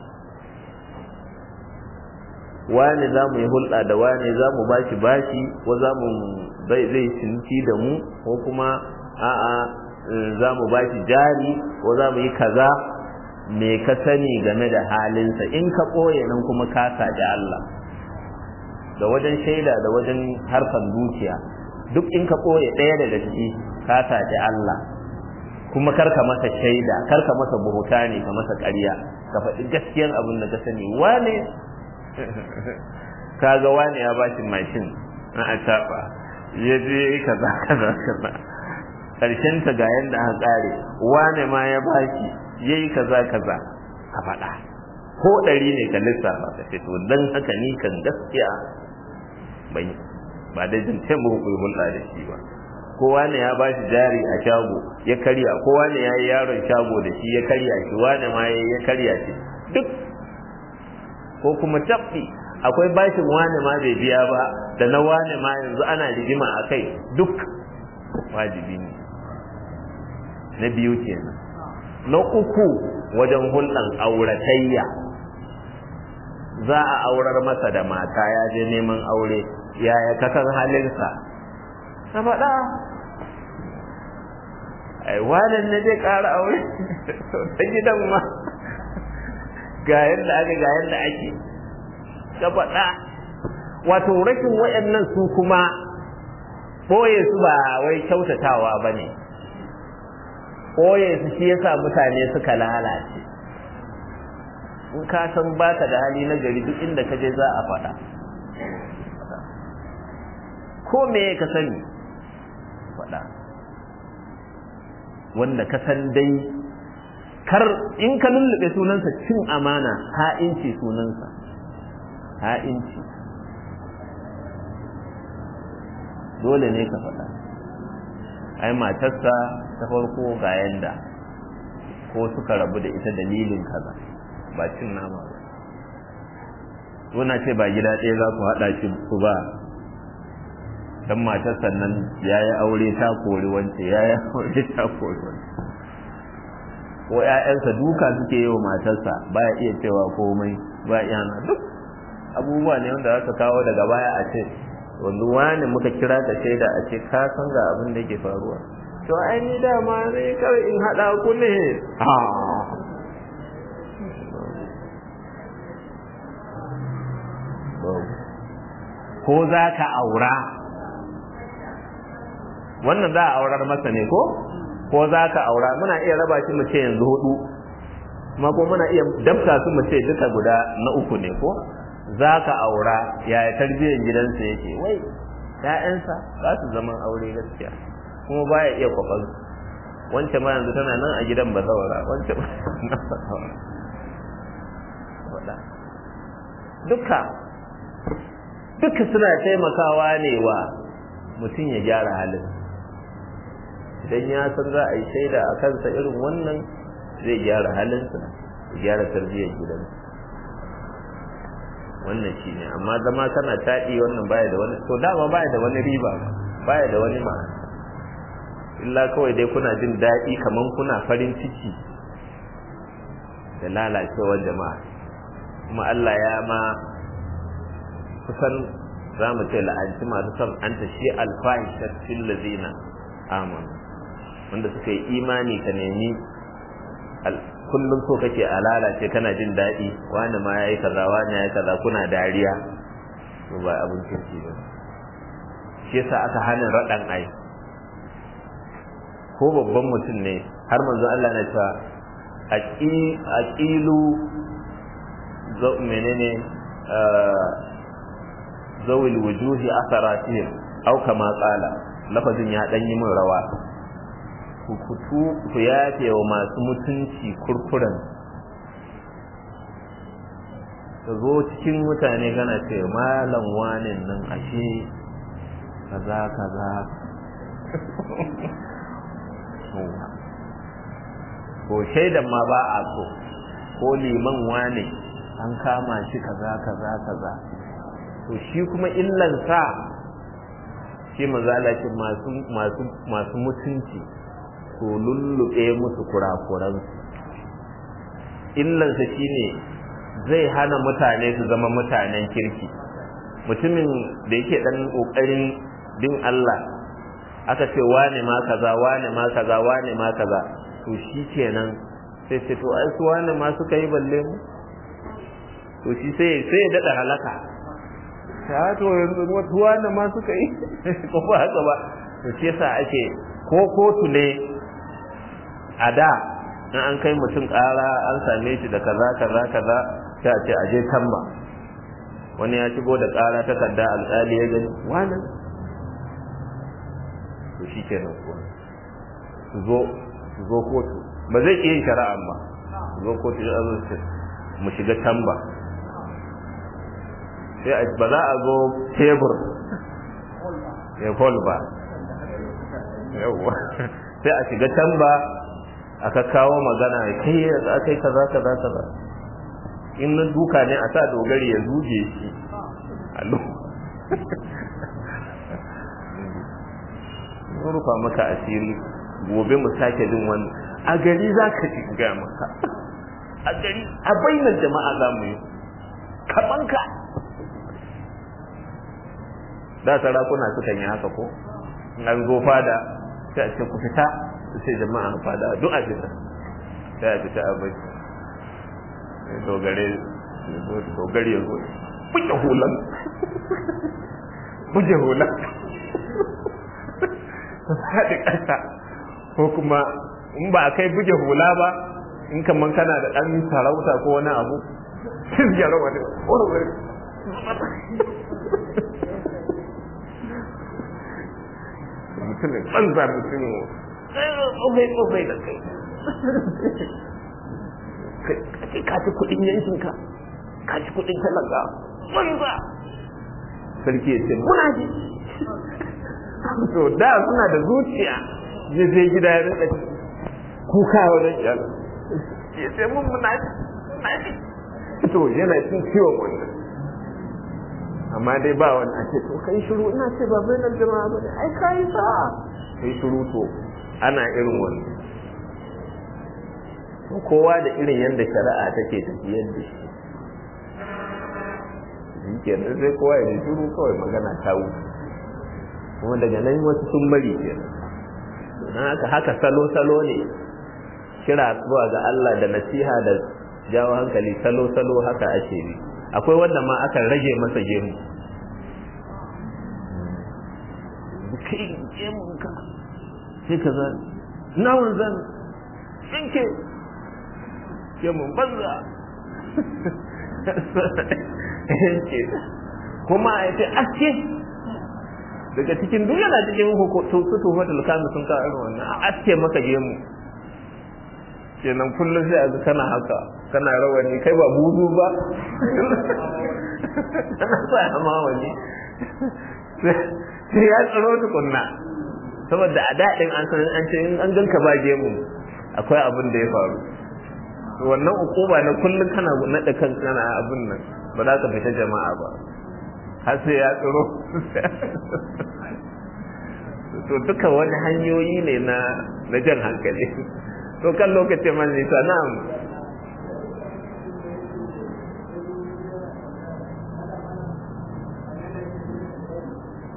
wane za mu yi hulɗa da wane za mu bashi bashi ko za mu zai cinci da mu ko kuma a'a za mu bashi jari ko za mu yi kaza me ka sani game da halinsa in ka ɓoye nan kuma ka saji Allah da wajen shaida da wajen harkar dukiya duk in ka ɓoye ɗaya daga ciki ka saji Allah kuma karka masa shaida karka masa buhuta ne ka masa ƙarya ka faɗi gaskiyan abin da ka sani wane kaga wane ya bashi mashin na a taɓa ya je kaza kaza kaza ƙarshen ta ga yadda aka ƙare wane ma ya bashi yayi kaza kaza ka faɗa ko ɗari ne ka lissafa ka ce to dan haka ni kan gaskiya bai ba da jin ce mu ku hulɗa da shi ba kowa ne ya bashi jari a shago ya karya kowa ne ya yi yaron shago da shi ya karya shi wane ma ya karya shi duk ko kuma tabbi akwai bashin wane ma bai biya ba da na wane ma yanzu ana rigima a kai duk wajibi ne na biyu kenan na uku wajen hulɗan auratayya za a aurar masa da mata ya je neman aure yaya kakan halinsa ka faɗa ai wannan ne zai ƙara aure ta gidan ma ga yadda aka ga yadda ake ka faɗa wato rashin waɗannan su kuma ɓoye su ba wai kyautatawa ba ne ɓoye su shi yasa mutane suka lalace in ka san baka da hali na gari duk inda ka je za a faɗa ko me ka sani faɗa wanda ka san dai kar in ka lullube sunansa cin amana ha'inci sunansa ha'inci dole ne ka faɗa ai matarsa ta farko ga yanda ko suka rabu da ita dalilin kaza ba cin nama ba Suna ce ba gida ɗaya za ku haɗa shi ku ba dan matar sannan ya yi aure ta kori wance ya yi aure ta kori wance ko ‘ya'yansa duka suke yi wa matarsa ba ya iya cewa komai ba iya na duk abubuwa ne wanda aka kawo daga baya a ce wanda wani muka kira ka shaida a ce ka san ga abin da ke faruwa to ai ni dama zai kawai in haɗa ku ne ko za ka aura wannan za a aurar masa ne ko ko za ka aura muna iya raba shi mu ce yanzu hudu ma ko muna iya dabta su mu ce duka guda na uku ne ko za ka aura yaya tarbiyyar gidansa yake wai ‘ya'yansa za su zaman aure gaskiya kuma baya iya kwafan wancan ma yanzu tana nan a gidan ba zaura wancan ma nan ba zaura duka duka suna taimakawa ne wa mutum ya gyara halin idan ya san za a yi shaida a kansa irin wannan zai gyara halinsa ya gyara tarbiyyar gidansa wannan shi ne amma zama kana taɗi wannan baya da wani to dama baya da wani riba baya da wani ma'ana illa kawai dai kuna jin daɗi kaman kuna farin ciki da lalacewar jama'a kuma Allah ya ma kusan za mu ce la'anci masu son an ta shi alfahishat fil ladina amanu wanda suka yi imani ka nemi kullum so kake a lalace kana jin daɗi wani ma yayi kaza wani yayi kaza kuna dariya to ba abin kirki ba shi yasa aka hana raɗan ai ko babban mutum ne har manzo Allah na cewa aqilu zo menene zawil wujuhi asaratihim au kama qala lafazin ya dan yi min rawa ku kutu ku yafe wa masu mutunci kurkuren ka zo cikin mutane kana ce malam wanin nan ashe kaza kaza ko shaidan ma ba a so ko liman wane an kama shi kaza kaza kaza to shi kuma illansa shi mazalakin masu masu masu mutunci ko lullube musu kurakuransu illansa shine zai hana mutane su zama mutanen kirki mutumin da yake dan kokarin bin Allah aka ce wane ma kaza wane ma kaza wane ma kaza to shi kenan sai ce to ai su wane ma suka yi balle mu to shi sai sai ya dada halaka ta to yanzu wasu wane ma suka yi ko ba haka ba to shi yasa ake ko kotu ne a da in an kai mutum ƙara an same shi da kaza kaza kaza sai a ce a je tamba wani ya shigo da ƙara takarda alƙali ya gani wannan to shi kenan kuwa su zo su zo kotu ba zai iya yin shari'a ba su zo kotu ya zo ce mu shiga tamba sai ba za a zo tebur ya hol ba yawwa sai a shiga tamba aka kawo magana kai aka yi kaza kaza kaza in na duka ne a sa dogari ya zuge shi allo mun rufa maka asiri gobe mu sake jin wani a gari za ka ji ga maka a gari a bainar jama'a za mu yi kaman ka da sarakuna sukan yi haka ko an zo fada sai a ce ku fita sai jama'a fada duk a fita sai a fita a bai dogare dogare ya zo buge hulan buge hulan haɗe ƙasa ko kuma in ba a kai buge hula ba in kaman kana da ɗan sarauta ko wani abu sun gyara wani wani mutumin banza mutumin tsofai tsofai da kai kai ka ci kuɗin yankinka ka ci kuɗin talaka banza sarki ya ce muna ji to da suna da zuciya ya je gida ya rinka kuka wajen iyal ya ce mun muna ji to yana cin ciwon wannan amma dai ba wani a ce to kai shiru ina ce ba bai nan jama'a ba ne ai kai sa kai shiru to ana irin wani kowa da irin yadda shari'a take tafiyar da shi shi kenan sai kowa ya shiru kawai magana ta wuce kuma daga nan wasu sun bari ke don haka haka salo-salo ne kira zuwa ga Allah da nasiha da jawo hankali salo-salo haka ake bi akwai wanda ma aka rage masa gemu kai gemunka sai ka zan nawan zan tsinke gemun banza kuma a yace aske daga cikin duk yana cikin su tufatul kami sun kawo irin wannan a aske maka gemu kenan kullum sai a kana haka kana rawani kai ba buzu ba kana sa ma wani sai ya tsaro tukunna saboda a daɗin an san an ce in an ganka ba gemu akwai abin da ya faru wannan ukuba na kullum kana naɗa kan kana abin nan ba za ka fita jama'a ba har sai ya tsaro to duka wani hanyoyi ne na na jan hankali to kan lokacin man nisa na'am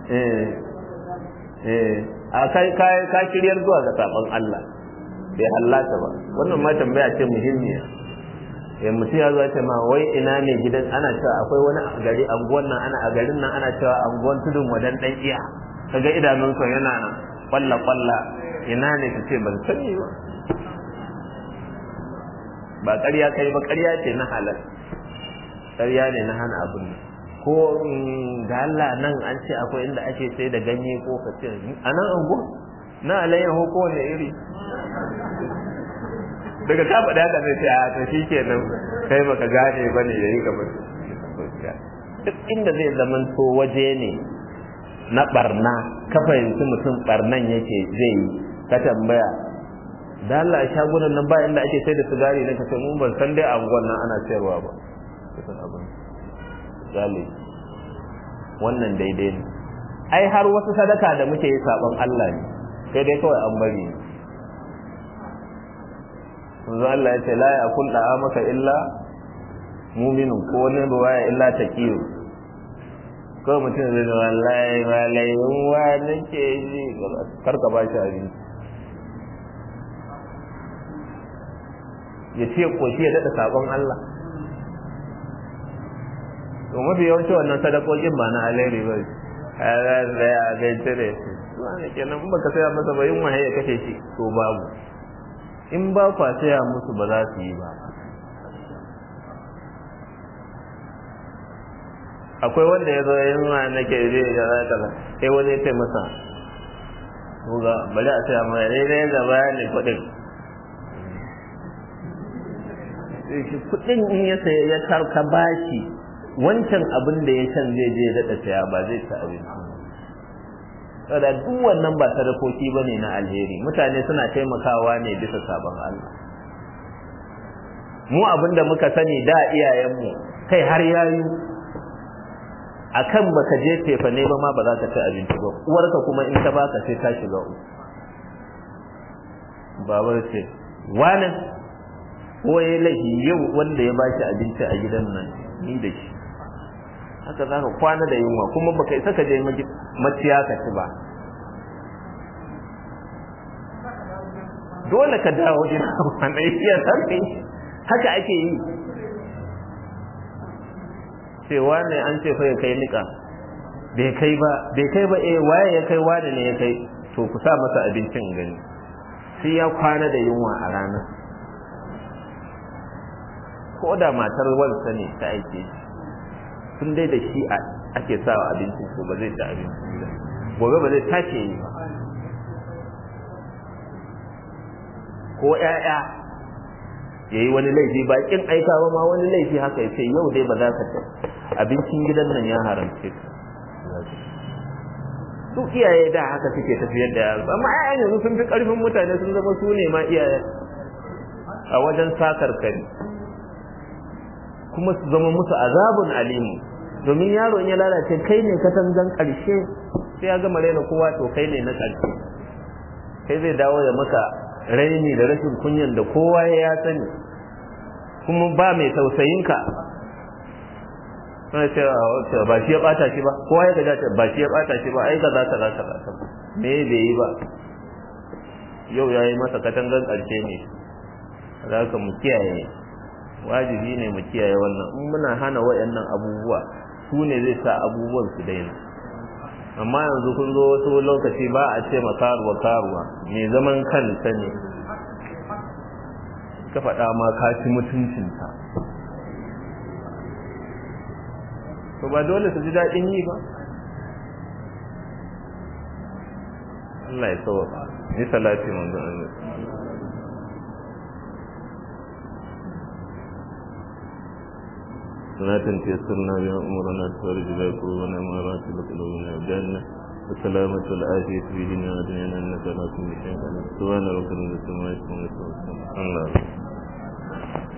eh eh a kai kai ka shiryar zuwa ga sabon Allah bai hallata ba wannan ma tambaya ce muhimmiya eh mutum ya zo ce ma wai ina ne gidan ana cewa akwai wani gari anguwan nan ana a garin nan ana cewa anguwan tudun wadan dan iya kaga idanunsa yana nan kwalla kwalla ina ne ka ce ban sani ba ba ƙarya kai ba ƙarya ce na halal ƙarya ne na hana abin ko ga Allah nan an ce akwai inda ake sai da ganye ko ka ce a nan ango na alayyaho ko wanda iri daga ka faɗa haka sai a to shi kenan kai baka gane ba ne yayi gaba duk inda zai zaman to waje ne na barna ka fahimci mutum barnan yake zai yi ka tambaya da Allah shagunan nan ba inda ake sai da sigari na kace mun ban san dai a unguwan nan ana sayarwa ba kusan abin gali wannan daidai ne ai har wasu sadaka da muke yi sabon Allah ne sai dai kawai an bari manzo Allah ya ce la yakul da'a maka illa mu'minun ko wani ruwaya illa taqiyu ko mutum zai ga wallahi wallahi wa nake ji karka ba shi abinci ya ce koshi ya daɗa sabon Allah to mafi yawanci wannan sadakokin ba na alheri ba halar da ya gaita da shi wani kenan in baka saya masa ba yin wahayi ya kashe shi to babu in ba kwa saya musu ba za su yi ba akwai wanda ya zo yin wa nake zai da za ta sai wani ya ce masa ga bari a saya mai daidai da bayanin kuɗin kudin in ya saya ya karka bashi wancan abin da ya can zai je daɗa saya ba zai ci abinci saboda duk wannan ba sadakoki ba ne na alheri mutane suna taimakawa ne bisa sabon Allah mu abin da muka sani da iyayenmu kai har yayu akan baka je tefa ne ba ma ba za ka ci abinci ba uwarka kuma in ta baka sai ta shiga uku babar ce wani ko ya laifi yau wanda ya bashi abinci a gidan nan ni da shi haka za ka kwana da yunwa kuma baka isa ka je maciya ka ci ba dole ka dawo gida wanda ya sani haka ake yi cewa ne an ce fa ya kai nika bai kai ba bai kai ba eh waye ya kai wani ne ya kai to ku sa masa abincin gani sai ya kwana da yunwa a ranar ko da matar wansa ne ta aike shi tun dai da shi ake sawa abincin ko ba zai ci abincin ba gobe ba zai tashi yi ba ko ƴaƴa ya yi wani laifi ba kin aika ba ma wani laifi haka ya ce yau dai ba za ka ci abincin gidan nan ya haramce ka su iyaye da haka suke tafiyar da yaro amma ƴaƴan yanzu sun fi ƙarfin mutane sun zama su ne ma iyaye a wajen sakar kari kuma su zama musu azabun alimu domin yaro in ya lalace kai ne katangan ƙarshe sai ya gama raina kowa to kai ne na ƙarshe kai zai dawo ya maka raini da rashin kunyan da kowa ya sani kuma ba mai tausayin ka ce ba shi ya bata shi ba kowa ya gaja ba shi ya bata shi ba ai ga za ta za ta za me bai yi ba yau ya yi masa katangan ƙarshe ne za ka mu kiyaye wajibi ne mu kiyaye wannan in muna hana waɗannan abubuwa su ne zai sa abubuwan su daina amma yanzu kun zo wasu lokaci ba a ce ma karuwa karuwa mai zaman kanta ne ka faɗa ma ka ci mutuncinta to ba dole su ji daɗin yi ba Allah ya sauwa ni salati manzon Allah صلاة تيسرنا بها أمورنا تفرج بها قلوبنا ومرات قلوبنا وجعلنا وسلامة العافية في دنيا ودنيانا إنك لا كل شيء سبحان ربنا لسمائكم وسلام الله